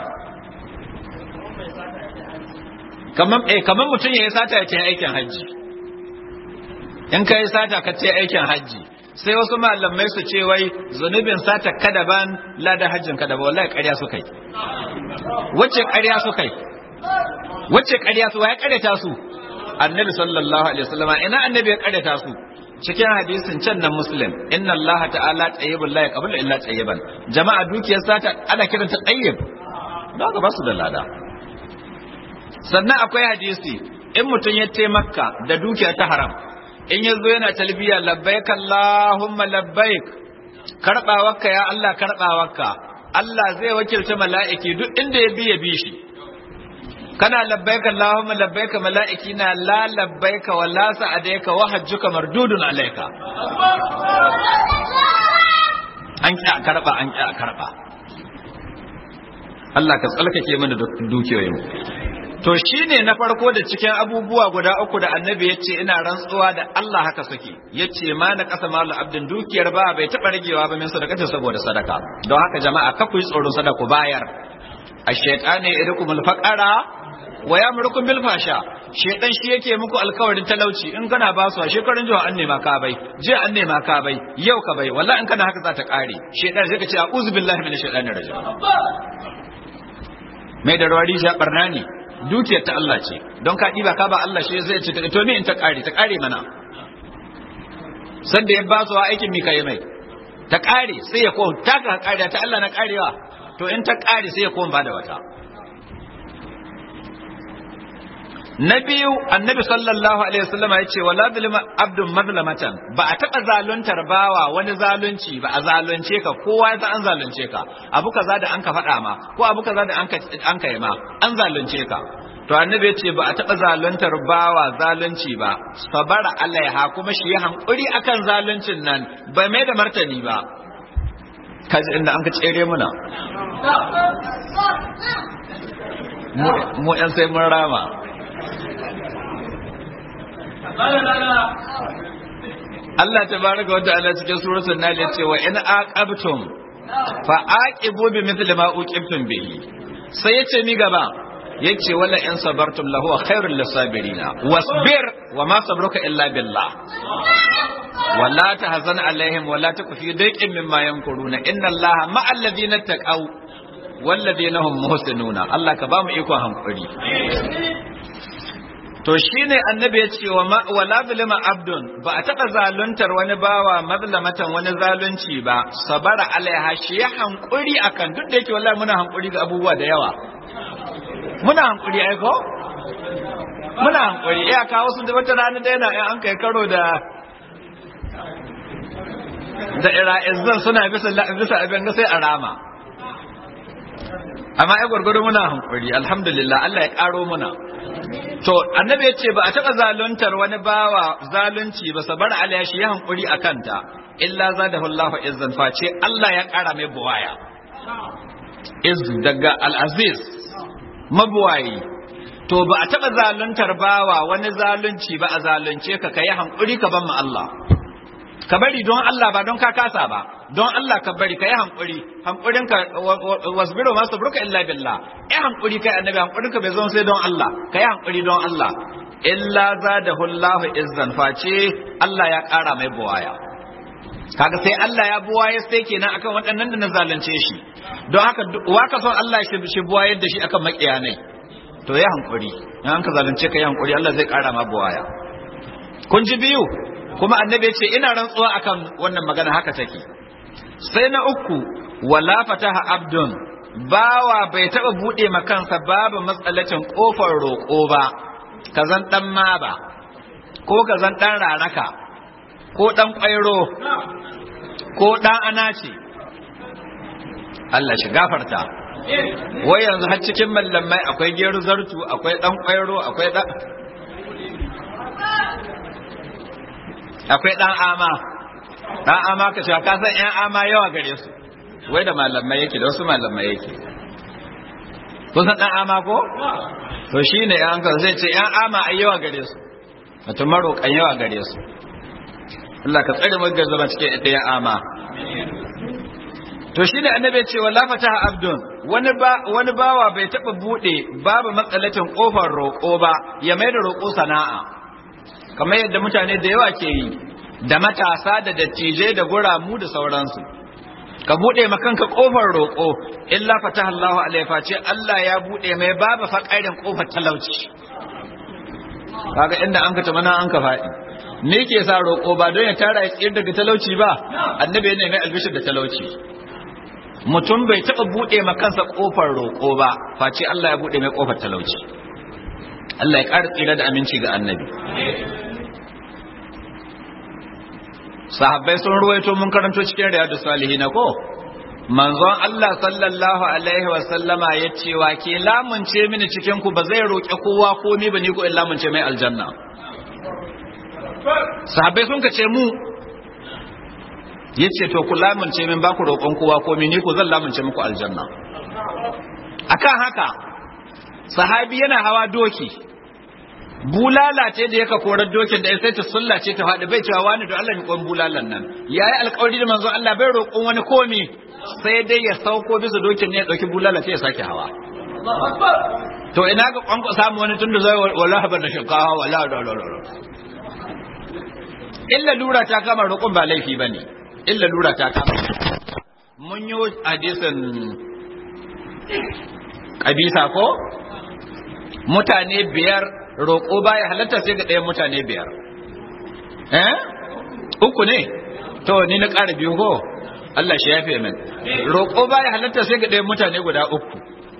kaman eh kaman mutun yayi sata ya ce aikin haji in kai sata ka ce aikin haji sai wasu malamai su ce wai zunubin sata kada ban ladan hajjin kada ba wallahi ƙarya su kai wacce ƙarya su kai wacce ƙarya su wai ƙaryata su annabi sallallahu alaihi wasallam ina annabi ya ƙaryata su cikin hadisin can nan muslim inna allah ta'ala tayyibun la yaqbalu illa tayyiban jama'a dukiyar sata ana kiranta tayyib don haka ba su da lada sannan akwai hadisi in mutum ya taimaka da dukiya ta haram in ya zo yana talbiya labbaik Allahumma labbaik karbawarka ya Allah karbawarka Allah zai wakilta mala'iki duk inda ya bi ya bi shi kana labbaik Allahumma labbaik mala'iki na la labbaik wa la sa'adaika wa hajjuka mardudun alayka an ki a karba an ki a karba Allah ka tsalkake mana dukiyoyin to shine na farko da cikin abubuwa guda uku da annabi ya ce ina rantsuwa da Allah haka suke ya ce ma na ƙasa malu abdin dukiyar ba bai taɓa ragewa ba min sadakata saboda sadaka don haka jama'a ka ku yi tsoron sadaku bayar a shaitane idukumul faqara wa yamrukum bil fasha shaitan shi yake muku alkawarin talauci in kana ba su a shekarun jiya an nema ka bai jiya an nema ka bai yau ka bai wallahi in kana haka za ta kare shaitan sai ka ce a'udhu billahi minash shaitanir rajim mai da rawari ja barna ne dukiyar ta Allah ce don ka ɗiba ka ba Allah shi zai ce to me in ta ƙare ta ƙare mana sanda ya ba su aikin mi kai mai ta ƙare sai ya ko ta ka ƙare ta Allah na ƙarewa to in ta ƙare sai ya ko ba da wata na biyu annabi sallallahu alaihi wasallam ya ce wala zulma abdun mazlamatan ba a taɓa zaluntar bawa wani zalunci ba a zalunce ka kowa ya an zalunce ka abu kaza da an ka faɗa ma ko abu kaza da an ka yi ma an zalunce ka to annabi ya ce ba a taɓa zaluntar bawa zalunci ba sabara alaiha kuma shi ya hankuri akan zaluncin nan ba mai da martani ba kaji inda an ka tsere muna mu yan sai mun rama Allah tabaraka wa ta'ala cikin suratul Nahl ya ce wa in aqabtum fa aqibu bi mithli ma uqibtum bihi sai yace mi gaba yace wala in sabartum lahu khairul lisabirina wasbir wa ma sabruka illa billah wala tahzan alaihim wala taku fi daiqin mimma yankuruna inna allaha ma'al ladina taqaw wal ladina hum muhsinuna Allah ka ba mu ikon hankuri to shine annabi ya ce wa wala zulma abdun ba a taɓa zaluntar wani bawa mazlamatan wani zalunci ba sabara alaiha shi ya hankuri akan duk da yake wallahi muna hankuri ga abubuwa da yawa muna hankuri ai ko muna hankuri iya kawo su da wata rana da yana an kai karo da da ira'izan suna bisa bisa abin ga sai a rama amma ai gwargwado muna hankuri alhamdulillah Allah ya karo muna to annabi ya ce ba a taɓa zaluntar wani bawa zalunci ba sabar alaya shi ya hankuri a kanta illa zadahu Allahu izzan face Allah ya ƙara mai buwaya iz daga al-aziz mabuwayi to ba a taɓa zaluntar bawa wani zalunci ba a zalunce ka kai hankuri ka ban mu Allah ka bari don Allah ba don ka kasa ba don Allah ka bari ka yi hankuri hankurin ka wasbiru ma sabruka illa billah eh hankuri kai annabi hankurin ka bai zo sai don Allah ka yi hankuri don Allah illa zadahu Allahu izzan face Allah ya kara mai buwaya kaga sai Allah ya buwaye sai kenan akan waɗannan da na zalunce shi don haka wa ka son Allah shi shi buwayar da shi akan makiyanai to ya hankuri in an ka zalunce ka yi hankuri Allah zai kara ma buwaya kun ji biyu kuma annabi ce ina rantsuwa akan wannan magana haka take sai na uku wala fataha abdun bawa bai taba bude makansa babu matsalacin kofar roƙo ba kazan dan ma ba ko kazan dan raraka ko dan kwairo ko dan anace Allah shi gafarta wai yanzu har cikin mallamai akwai geru zartu akwai dan kwairo akwai dan akwai ɗan ama ɗan ama ka cewa ka san ‘yan ama yawa gare su wai da malamai yake da wasu malamai yake kusan ɗan ama ko? to shi ne ‘yan kan zai ce ‘yan ama ai yawa gare su mutum maroƙan yawa gare su Allah ka tsare magar zama cikin ɗaya ama to shi ne annabi ce wa lafata abdun wani ba wani bawa bai taɓa buɗe babu matsalacin ƙofar roƙo ba ya mai da roƙo sana'a kamar yadda mutane da yawa ke yi da matasa da dattijai da guramu da sauransu ka buɗe makanka ƙofar roƙo illa fataha Allahu alaihi face Allah ya buɗe mai babu faƙarin ƙofar talauci kaga inda an ka tamana an ka faɗi me ke sa roƙo ba don ya tara ya tsir daga talauci ba annabi ya nemi albishir da talauci mutum bai taɓa buɗe makansa ƙofar roƙo ba face Allah ya buɗe mai ƙofar talauci Allah ya ƙara tsira da aminci ga annabi sahabbai sun ruwaito mun karanto cikin riyadu salihin ko manzon Allah sallallahu alaihi wa sallama ya ce wa ke lamunce mini cikin ku ba zai roƙi kowa komai ba ni ko in lamunce mai aljanna sahabbai sun kace mu yace to ku lamunce min ba ku roƙon kowa komai ni ko zan lamunce muku aljanna akan haka sahabi yana hawa doki bulala ce da yaka korar dokin da sai ta sulla ce ta faɗi bai cewa wani da Allah miƙon bulalan nan yayi alƙawari da manzon Allah bai roƙon wani komi sai dai ya sauko bisa dokin ne ya ɗauki bulala sai ya sake hawa to ina ga kwanko samu wani tunda zai wallahi ban da shinkawa wallahi da da illa lura ta kama roƙon ba laifi bane illa lura ta kama mun yi hadisin kabisa ko mutane biyar roƙo baya halatta sai ga ɗayan mutane biyar eh uku ne to ni na ƙara biyu ko Allah shi yafe min roƙo baya halatta sai ga ɗayan mutane guda uku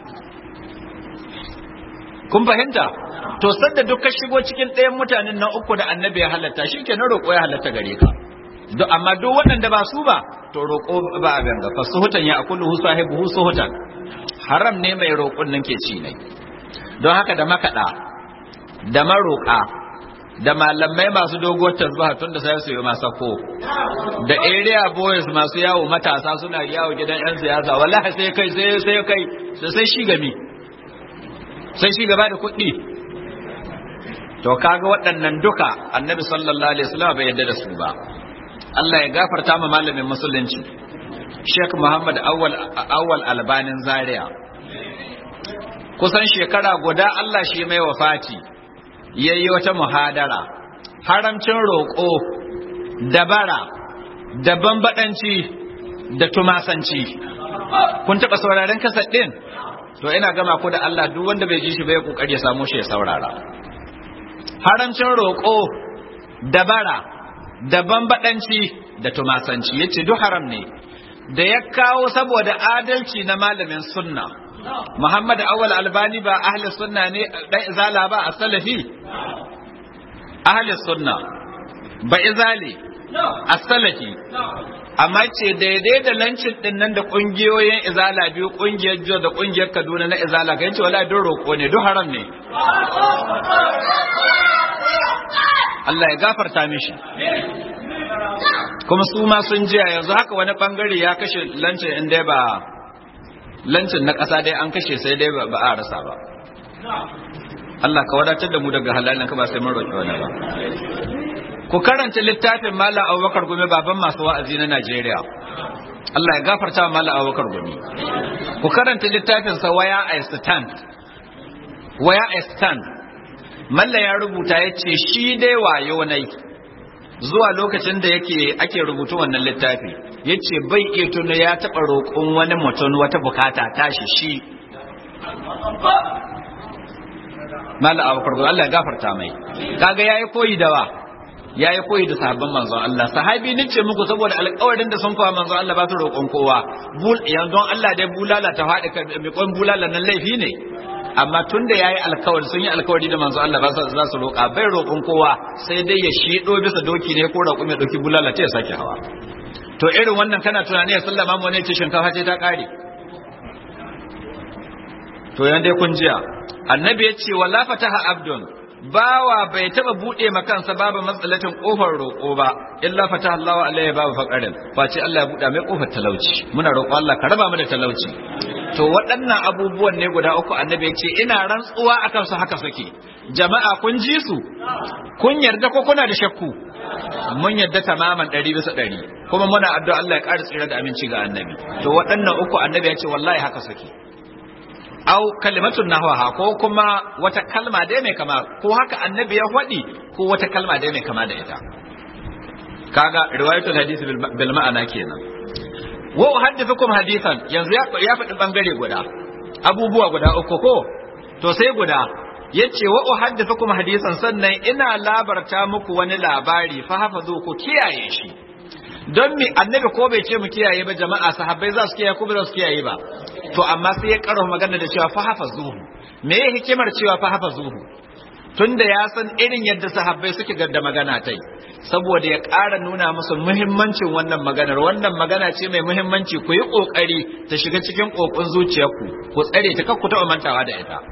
kun fahimta to sadda duk ka shigo cikin ɗayan mutanen nan uku da annabi ya halatta shi ke na roƙo ya halatta gare ka duk amma duk waɗanda ba su ba to roƙo ba abin ga fasuhutan ya akulu hu sahibu suhutan haram ne mai roƙon nan ke ci ne don haka da makaɗa da maroƙa da malamai masu dogo tasbaha tun da sai su yi masa ko da area boys masu yawo matasa suna yawo gidan yan siyasa wallahi sai kai sai sai kai sai sai shi gami sai shi gaba da kuɗi to kaga waɗannan duka annabi sallallahu alaihi wasallam bai yarda da su ba Allah ya gafarta ma malamin musulunci Sheikh Muhammad Awwal Awwal Albanin Zaria kusan shekara guda Allah shi mai wafati yayi wata muhadara haramcin roƙo da bara da bambadanci da tumasanci kun taɓa sauraren kasar ɗin to ina gama ku da Allah duk wanda bai ji shi bai kokari ya samu shi ya saurara haramcin roƙo da bara da bambadanci da tumasanci yace duk haram ne da ya kawo saboda adalci na malamin sunna Muhammad Awal Albani ba ahli sunna ne dan izala ba a salafi ahli sunna ba izali a salafi amma ce daidai da lancin din nan da kungiyoyin izala biyu kungiyar jiya da kungiyar kaduna na izala ga yace wala don roƙo ne duk haram ne Allah ya gafarta mishi kuma su ma sun jiya yanzu haka wani bangare ya kashe lancin in dai ba lancin na ƙasa dai an kashe sai dai ba a rasa ba Allah ka wadatar da mu daga halalin ka ba sai mun roƙi wani ba ku karanta littafin Malam Abubakar Gumi baban masu wa'azi na Najeriya Allah ya gafarta Malam Abubakar Gumi ku karanta littafin sa waya I stand waya I stand Malla ya rubuta yace shi dai wayo nai zuwa lokacin da yake ake rubutu wannan littafi yace bai iya tuna ya taba roƙon wani mutum wata bukata tashi shi Malam Abubakar Gumi Allah ya gafarta mai kaga yayi koyi da wa ya yi koyi da sahabban manzon Allah sahabi ni ce muku saboda alƙawarin da sun kawo manzon Allah ba su roƙon kowa yanzu Allah dai bulala ta faɗi ka miƙon bulala nan laifi ne amma tun da yayi alƙawari sun yi alƙawari da manzon Allah ba za su roƙa bai roƙon kowa sai dai ya shiɗo bisa doki ne ko raƙumi ya ɗauki bulala ta ya sake hawa to irin wannan kana tunani ya sallama mu ne ce shinkafa ce ta ƙare to yan dai kun jiya annabi ya ce wala fataha abdun bawa bai taba bude kansa babu matsalatin kofar roƙo ba illa fata Allah alaihi babu faqarin face Allah ya buɗa mai kofar talauci muna roƙo Allah ka raba mu da talauci to waɗannan abubuwan ne guda uku annabi ya ce ina rantsuwa akan su haka suke jama'a kun ji su kun yarda ko kuna da shakku mun yarda tamaman ɗari bisa ɗari kuma muna addu'a Allah ya ƙara tsira da aminci ga annabi to waɗannan uku annabi ya ce wallahi haka suke au kalimatun nahwaha ko kuma wata kalma dai mai kama ko haka annabi ya faɗi ko wata kalma dai mai kama da ita kaga riwayatul hadisi bil ma'ana kenan wa uhaddithukum hadithan yanzu ya faɗi bangare guda abubuwa guda uku ko to sai guda yace wa uhaddithukum hadisan sannan ina labarta muku wani labari fa hafazu ku kiyaye shi don me annabi ko bai ce mu kiyaye ba jama'a sahabbai za su kiyaye ko ba za su kiyaye ba to amma sai ya karo magana da cewa fa hafazuhu me ya hikimar cewa fa hafazuhu tunda ya san irin yadda sahabbai suke da magana tai saboda ya ƙara nuna musu muhimmancin wannan maganar wannan magana ce mai muhimmanci ku yi ƙoƙari ta shiga cikin ƙoƙon zuciyarku ku tsare ta kakku taɓa mantawa da ita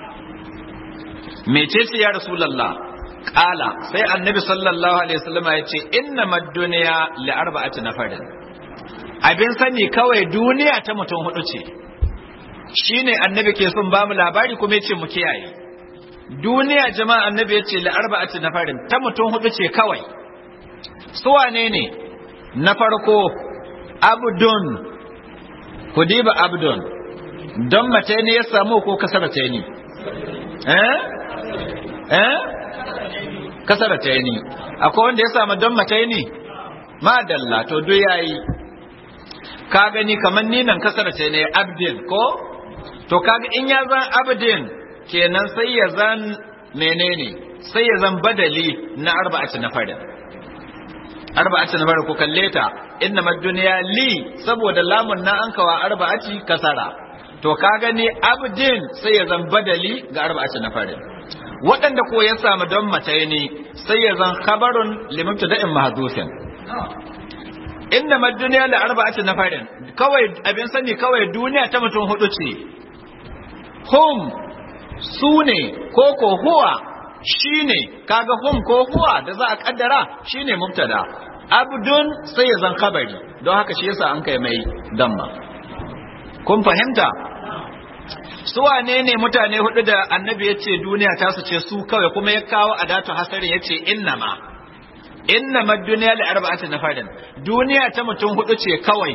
mece ce ya rasulallah ƙala sai annabi sallallahu alaihi wasallam ya ce inna mad-dunya li arba'ati nafarin abin sani kawai duniya ta mutum hudu ce shine annabi ke son ba mu labari kuma ya ce mu kiyaye duniya jama'a annabi ya ce li arba'ati nafarin ta mutum hudu ce kawai su wane ne na farko abdun ku diba abdun don mace ne ya samu ko kasar ta ni eh eh kasar ta ni akwai wanda ya samu don mace ne madalla to duk yayi ka gani kamar ni nan kasar ta ne abdin ko to kaga in ya zan abdin kenan sai ya zan menene sai ya zan badali na arba'ati na farin arba'ati na farin ku kalle ta inna mad-dunya li saboda lamun na an kawa arba'ati kasara to ka gani abdin sai ya zan badali ga arba'ati na farin waɗanda ko ya samu don mace ne sai ya zan khabarun limamta da'in mahdufin inna mad-dunya la arba'ati na farin kawai abin sani kawai duniya ta mutum hudu ce hum su ne ko ko huwa shi ne kaga hum ko huwa da za a kaddara shi ne mubtada abdun sai ya zan kabari don haka shi yasa an kai mai damma kun fahimta su wane ne mutane hudu da annabi ya ce duniya ta su ce su kawai kuma ya kawo adatu hasarin ya ce innama innama duniya da arba'ati na farin duniya ta mutum hudu ce kawai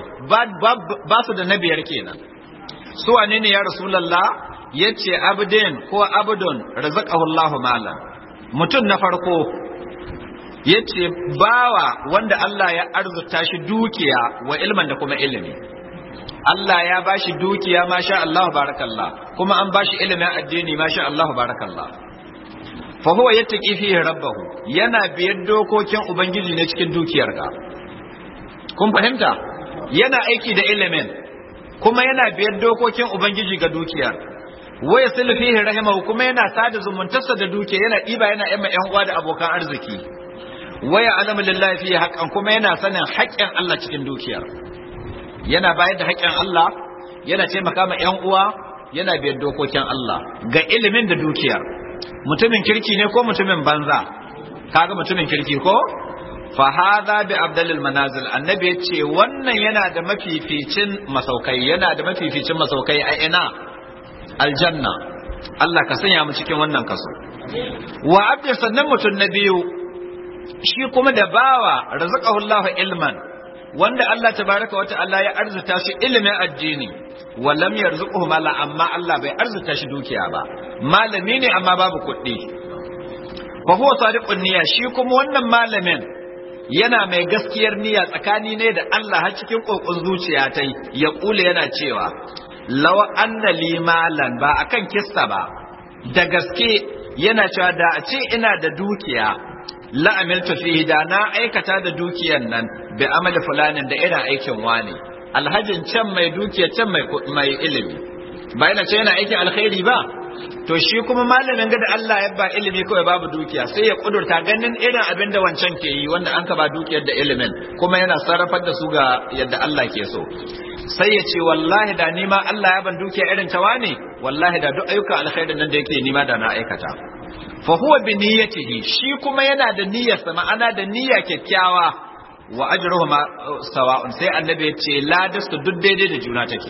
ba su da na biyar kenan su wane ne ya rasulallah ya ce abdin ko abdun razaqahu Allahu malan mutum na farko ya ce bawa wanda Allah ya arzuta shi dukiya wa ilman da kuma ilimi Allah ya ba shi dukiya masha Allah barakallah kuma an ba shi ilimin addini masha Allah barakallah fa huwa yattaqi fihi rabbahu yana biyar dokokin ubangiji ne cikin dukiyar ka kun fahimta yana aiki da ilimin kuma yana biyar dokokin ubangiji ga dukiyar wa yasil fihi rahimahu kuma yana sada zumuntarsa da dukiya yana diba yana yamma yan uwa da abokan arziki waya alamu lillahi fihi haqqan kuma yana sanin haƙƙin Allah cikin dukiyar yana bayar da haƙƙin Allah yana taimaka ma ƴan uwa yana biyar dokokin Allah ga ilimin da dukiyar mutumin kirki ne ko mutumin banza kaga mutumin kirki ko fa hadha bi abdalil manazil annabi yace wannan yana da mafificin masaukai yana da mafificin masaukai a ina aljanna Allah ka sanya mu cikin wannan kaso wa abdi sannan mutum na biyu shi kuma da bawa razaqahu Allahu ilman wanda Allah tabaraka wata Allah ya arzuta shi ilimin addini wa lam yarzuquhu mala amma Allah bai arzuta shi dukiya ba malami ne amma babu kuɗi fa huwa sadiqun niyya shi kuma wannan malamin yana mai gaskiyar niyya tsakani ne da Allah har cikin kokon zuciya tai ya kula yana cewa law anna li malan ba akan kissa ba da gaske yana cewa da a ce ina da dukiya la'amiltu fihi da na aikata da dukiyar nan bi amali fulanin da irin aikin wani alhajin can mai dukiya can mai mai ilimi ba yana ce yana aikin alkhairi ba to shi kuma malamin ga da Allah ya ba ilimi kawai babu dukiya sai ya kudurta ganin irin abin da wancan ke yi wanda an ka ba dukiyar da ilimin kuma yana sarrafar da su ga yadda Allah ke so sai ya ce wallahi da nima Allah ya ban dukiya irin ta wane wallahi da duk ayyukan alkhairin nan da yake nima da na aikata fa huwa bi niyyatihi shi kuma yana da niyyarsa ma'ana da niyya kyakkyawa wa ajruhu ma sawa'un sai annabi ya ce ladastu duk daidai da juna take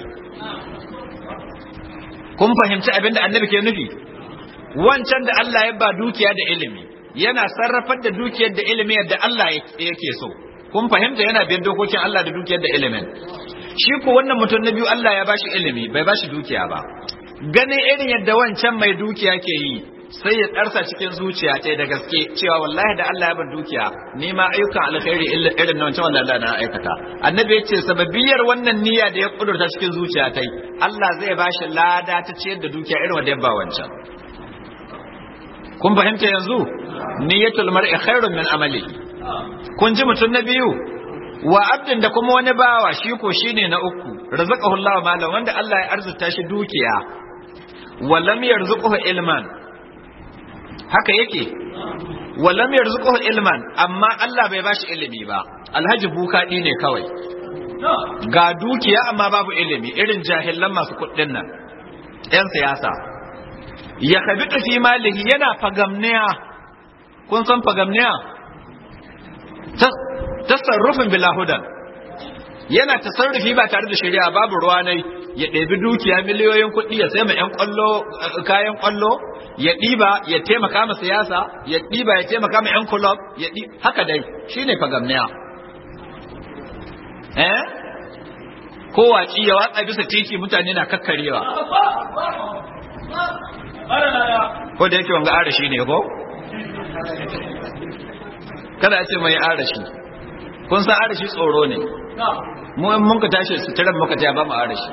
kun fahimci abin da annabi ke nufi wancan da Allah ya ba dukiya da ilimi yana sarrafar da dukiyar da ilimi yadda Allah yake so kun fahimta yana biyan dokokin Allah da dukiyar da ilimin shi ko wannan mutum na biyu Allah ya bashi ilimi bai bashi dukiya ba ganin irin yadda wancan mai dukiya ke yi sai ya tsarsa cikin zuciya ta da gaske cewa wallahi da Allah ya ban dukiya ni ma ayyukan alkhairi irin na wancan wanda Allah na aikata annabi ya ce sababiyar wannan niyya da ya kudurta cikin zuciya ta Allah zai ba shi lada ta ciyar da dukiya irin wanda ya ba wancan kun fahimta yanzu niyyatul mar'i khairun min amali kun ji mutum na biyu wa abdin da kuma wani bawa shi ko shine na uku razaqahu Allah malam wanda Allah ya arzuta shi dukiya wa lam yarzuquhu ilman haka yake walam yarzuquhu ilman amma Allah bai bashi ilimi ba alhaji bukadi ne kawai ga dukiya amma babu ilimi irin jahilan masu kuɗin nan yan siyasa ya kabitu fi malihi yana fagamniya kun san fagamniya tasarrufin bilahudan yana tasarrufi ba tare da shari'a babu ruwa nai ya ɗebi dukiya miliyoyin kuɗi ya sai ma 'yan kwallo kayan kwallo ya ɗiba ya taimaka ma siyasa ya ɗiba ya taimaka ma 'yan kulob ya ɗi haka dai shine fagamniya eh ko waci ya watsa bisa titi mutane na kakkarewa ko da yake wanga arashi ne ko kada a ce mai arashi kun san arashi tsoro ne mu in mun ka tashi su tiran muka ta ba mu arashi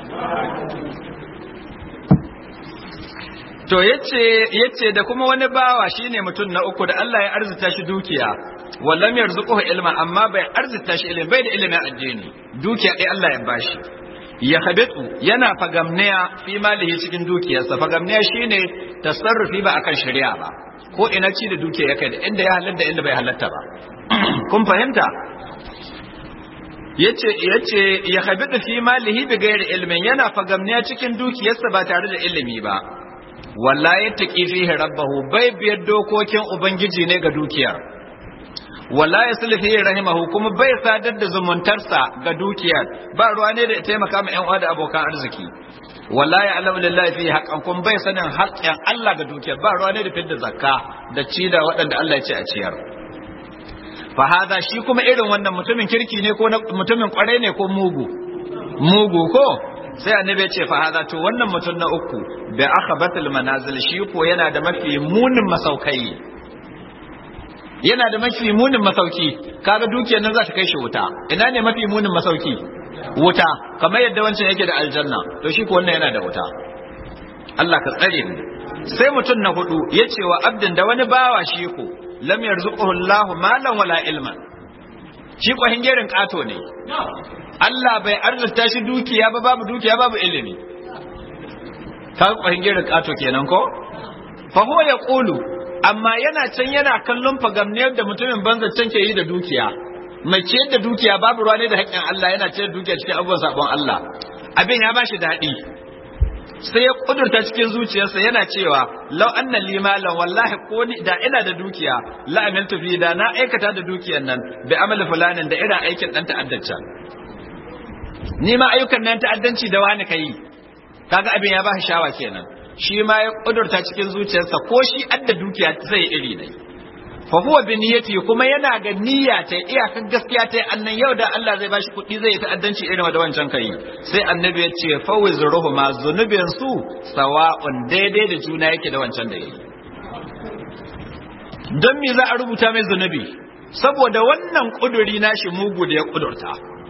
to yace yace da kuma wani bawa shine mutum na uku da Allah ya arzuta shi dukiya wallam yarzuquhu ilma amma bai arzuta shi ilimi bai da ilimin addini dukiya dai Allah ya bashi ya habitu yana fagamniya fi malihi cikin dukiyarsa fagamniya shine tasarrufi ba akan shari'a ba ko ina ci da dukiya yake da inda ya halatta inda bai halatta ba kun fahimta yace yace ya habitu fi malihi bi ghairi ilmin yana fagamniya cikin dukiyarsa ba tare da ilimi ba wallahi taqi fihi rabbahu bai biyar dokokin ubangiji ne ga dukiyar wala yasli fihi rahimahu kuma bai sadar da zumuntarsa ga dukiyar ba ruwa ne da ya taimaka ma yan uwa da abokan arziki wala ya alamu lillahi fi haqqan kun bai sanin haƙƙin Allah ga dukiyar ba ruwa ne da fidda zakka da ci da waɗanda Allah ya ce a ciyar fa hada shi kuma irin wannan mutumin kirki ne ko mutumin kwarai ne ko mugu mugu ko sai annabi ya ce fa hada to wannan mutum na uku bi akhabatul manazil shi ko yana da mafi munin masaukai yana da mafi munin masauki kaga dukiyar nan za ta kai shi wuta ina ne mafi munin masauki wuta kamar yadda wancan yake da aljanna to shi ko wannan yana da wuta Allah ka tsare mu sai mutum na hudu ya ce wa abdin da wani bawa shi ko lam yarzuquhu Allahu malan wala ilman shi ko hingerin kato ne Allah bai arzuta shi dukiya ba babu dukiya babu ilimi ka ko hingerin kato kenan ko fa huwa yaqulu amma yana can yana kallon fagamniyar da mutumin banza can ke yi da dukiya mai ciyar da dukiya babu ruwa ne da haƙƙin Allah yana ciyar da dukiya cikin abubuwan sabon Allah abin ya bashi daɗi sai ya kudurta cikin zuciyarsa yana cewa lau anna li malan wallahi ko ni da ina da dukiya la amiltu fi da na aikata da dukiyar nan bi amali fulanin da irin aikin dan ta'addanci ni ma ayyukan nan ta'addanci da wani kai kaga abin ya bashi shawa kenan shi ma ya kudurta cikin zuciyarsa ko shi adda dukiya zai iri ne fa huwa bi niyyati kuma yana ga niyya ta iyakan gaskiya ta annan yau da Allah zai bashi kuɗi zai ta'addanci irin da wancan kai sai annabi ya ce fa wizruhu ma zunubin su sawa'un daidai da juna yake da wancan da yake don me za a rubuta mai zunubi saboda wannan kuduri nashi mugu da ya kudurta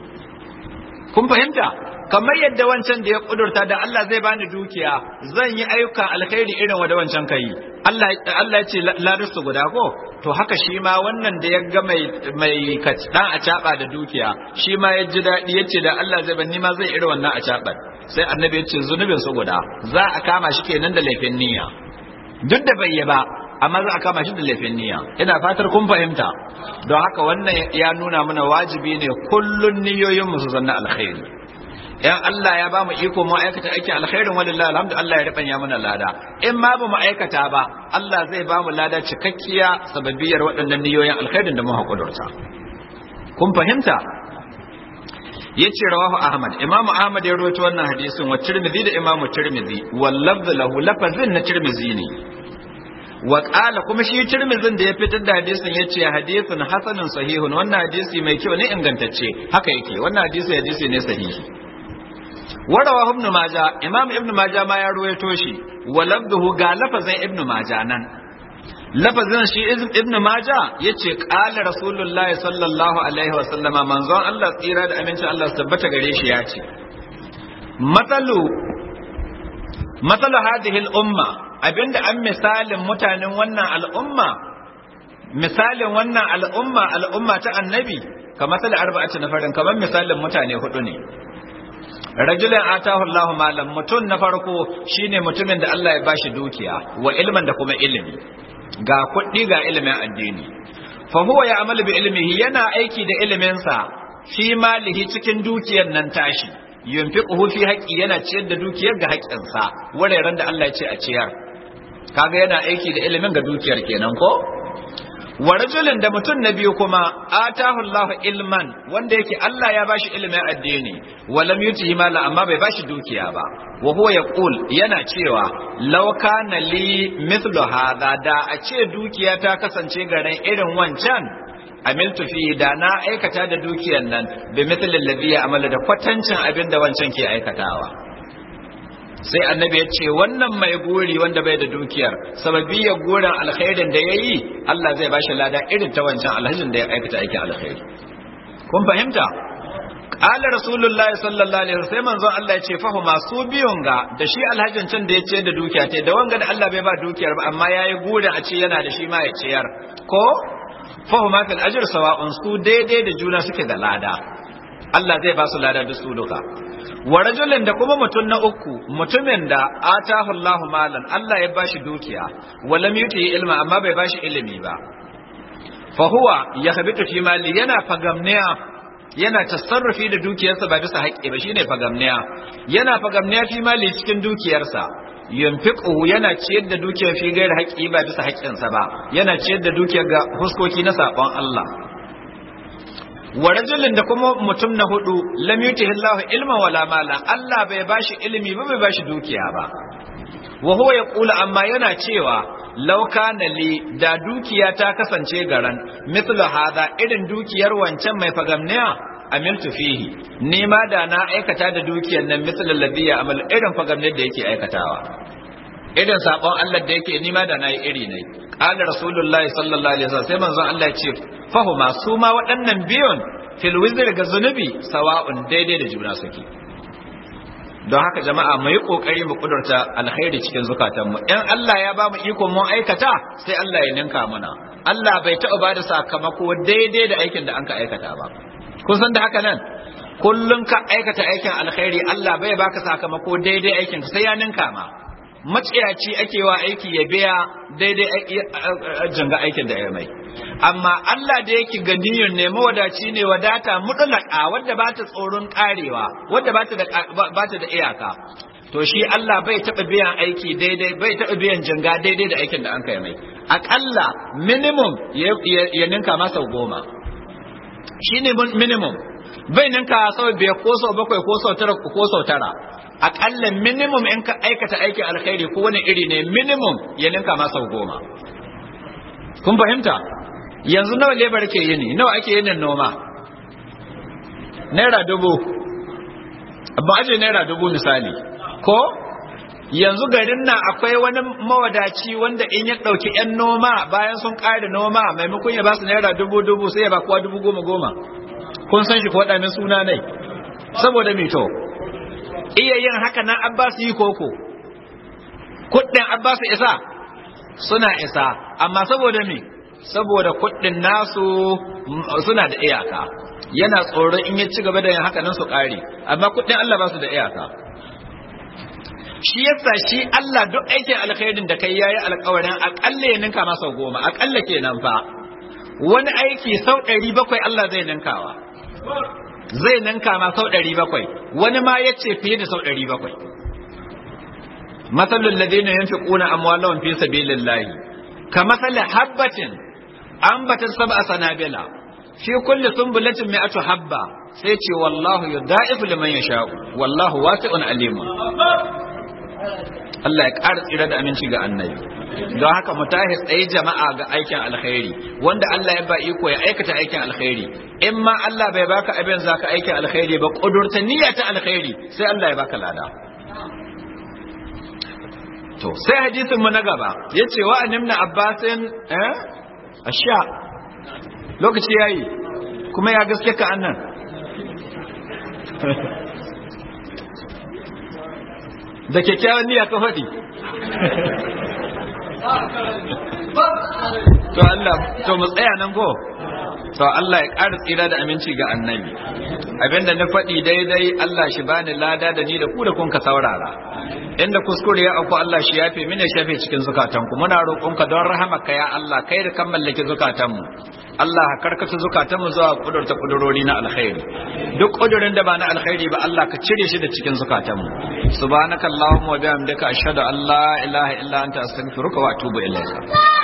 kun fahimta kamar yadda wancan da ya kudurta da Allah zai bani dukiya zan yi ayyuka alkhairi irin wa da wancan kai Allah Allah ya ce larisu guda ko to haka shi ma wannan da ya ga mai mai dan a caba da dukiya shi ma ya ji dadi yace da Allah zai bani ma zai irin wannan a caba sai annabi ya ce zunubin su guda za a kama shi kenan da laifin niyya duk da bai yi ba amma za a kama shi da laifin niyya ina fatar kun fahimta don haka wannan ya nuna mana wajibi ne kullun niyoyin mu su zanna alkhairi yan Allah ya ba mu iko mu aikata aikin alkhairin walillahi alhamdu Allah ya ribanya mana lada in ma ba mu aikata ba Allah zai ba mu lada cikakkiya sababiyar waɗannan niyoyin alkhairin da mu haƙudurta kun fahimta yace rawahu ahmad imamu ahmad ya rawaito wannan hadisin wa tirmidhi da imamu tirmidhi wal lafz lahu lafazin na tirmidhi ne wa qala kuma shi tirmidhin da ya fitar da hadisin yace hadisin hasanun sahihun wannan hadisi mai kyau ne ingantacce haka yake wannan hadisi hadisi ne sahihi warawa ibn maja imam ibn maja ma ya ruwaito shi wa labduhu ga lafazin ibn maja nan lafazin shi ibn maja yace qala rasulullahi sallallahu alaihi wa sallama manzon Allah tsira da amincin Allah su tabbata gare shi ya ce matalu matalu hadhihi al-umma abinda an misalin mutanen wannan al'umma misalin wannan al'umma al'umma ta annabi kamar misali arba'atu nafarin kamar misalin mutane hudu ne rajulun atahu Allahu malam mutum na farko shine mutumin da Allah ya bashi dukiya wa ilman da kuma ilimi ga kuɗi ga ilimin addini fa huwa ya amalu bi ilmihi yana aiki da iliminsa fi malihi cikin dukiyar nan tashi yunfiquhu fi haqqi yana ciyar da dukiyar ga haƙƙinsa wuraren da Allah ya ce a ciyar kaga yana aiki da ilimin ga dukiyar kenan ko wa rajulin da mutum na biyu kuma atahu Allahu ilman wanda yake Allah ya bashi ilimin addini wa lam yutihi mala amma bai bashi dukiya ba wa huwa yaqul yana cewa law kana li mithlu hadha da a ce dukiya ta kasance garin irin wancan amiltu fi da na aikata da dukiyar nan bi mithlil ladhi amala da kwatancin abin da wancan ke aikatawa sai annabi ya ce wannan mai gori wanda bai da dukiyar sababiyar gorin alkhairin da ya yi Allah zai bashi lada irin ta wancan alhajin da ya aikata aikin alkhairi kun fahimta qala rasulullahi sallallahu alaihi wasallam sai manzon Allah ya ce fahu masu biyun ga da shi alhajin can da ya ce da dukiya ta da wanga da Allah bai ba dukiyar ba amma yayi gorin a ce yana da shi ma ya ciyar ko fahu ma fil ajr sawa'un su daidai da juna suke da lada Allah zai ba su lada da su duka wa rajulin da kuma mutum na uku mutumin da atahu Allah malan Allah ya bashi dukiya wa lam yuti ilma amma bai bashi ilimi ba fa huwa yakhbitu fi mali yana fagamniya yana tasarrufi da dukiyarsa ba bisa haƙƙi ba shine fagamniya yana fagamniya fi mali cikin dukiyarsa yunfiqu yana ciyar da dukiyar fi gairi haƙƙi ba bisa haƙƙinsa ba yana ciyar da dukiyar ga huskoki na sabon Allah wa rajulin da kuma mutum na hudu lam yutihi Allah ilman wala mala Allah bai bashi ilimi ba bai bashi dukiya ba wa huwa yaqulu amma yana cewa law kana li da dukiya ta kasance garan mithlu hada irin dukiyar wancan mai fagamniya amiltu fihi ni ma da na aikata da dukiyar nan mithlu alladhi amal irin fagamniyar da yake aikatawa irin sabon Allah da yake ni ma da na yi iri ne qala rasulullahi sallallahu alaihi wasallam sai manzon Allah ya ce fahuma su ma waɗannan biyun fil wizr ga zunubi sawa'un daidai da juna suke don haka jama'a mu yi kokari mu kudurta alkhairi cikin zukatanmu in Allah ya ba mu iko mun aikata sai Allah ya ninka muna Allah bai taɓa ba da sakamako daidai da aikin da an ka aikata ba kun san da haka nan kullum ka aikata aikin alkhairi Allah bai baka sakamako daidai aikin sai ya ninka ma maciyaci ake wa aiki ya biya daidai janga aikin da ya mai amma Allah da yake ganiyar ne mawadaci ne wadata mutlaka wadda ba ta tsoron karewa wadda ba ta da ba ta da iyaka to shi Allah bai taba biyan aiki daidai bai taba biyan janga daidai da aikin da an kai mai akalla minimum ya ninka masa goma shine minimum bai ninka sau biyar ko sau bakwai ko sau tara ko sau tara akalla minimum in ka aikata aikin alkhairi ko wani iri ne minimum ya ninka ma sau goma kun fahimta yanzu nawa lebar ke yini nawa ake yin noma naira dubu ba aje naira dubu misali ko yanzu garin nan akwai wani mawadaci wanda in ya ɗauki 'yan noma bayan sun ƙare noma maimakon ya ba su naira dubu dubu sai ya ba kowa dubu goma goma kun san shi ko waɗannan suna ne saboda mito iya yin haka nan abbas yi koko kuɗin abbas isa suna isa amma saboda me saboda kuɗin nasu suna da iyaka yana tsoron in ya ci gaba da yin haka nan su ƙare amma kuɗin Allah ba su da iyaka shi yasa shi Allah duk aikin alkhairin da kai yayi alƙawarin aƙalla ya ninka masa goma aƙalla kenan fa wani aiki sau ɗari bakwai Allah zai ninkawa zai ninka ma sau ɗari bakwai wani ma ya ce fiye da sau ɗari bakwai matsalin ladina yin fi ƙuna amwalawan fi sabilillahi ka matsali habbatin an batar saba a sanabila fi kulle sumbulatin mai atu habba sai ce wallahu ya da'ifu liman ya sha'u wallahu wasi'un alimun Allah ya ƙara tsira da aminci ga annabi don haka mu tahi tsaye jama'a ga aikin alkhairi wanda Allah ya ba iko ya aikata aikin alkhairi in ma Allah bai baka abin zaka aikin alkhairi ba kudurta niyya ta alkhairi sai Allah ya baka lada to sai hadisin mu na gaba yace wa annabna abbasin eh asha lokaci yayi kuma ya gaske ka annan da kyakkyawan niyya ka faɗi to Allah to mu tsaya nan ko to Allah ya ƙara tsira da aminci ga annabi abinda na faɗi daidai Allah shi bani lada da ni da ku da kun ka saurara inda kuskure ya auku Allah shi yafe mini shafe cikin zukatanku muna roƙonka don rahamaka ya Allah kai da kan mallaki zukatanmu Allah karkata zukatanmu zuwa kudurta kudurori na alkhairi duk kudurin da ba na alkhairi ba Allah ka cire shi da cikin zukatanmu subhanakallahumma wa bihamdika ashhadu an la ilaha illa anta astaghfiruka wa atubu ilaika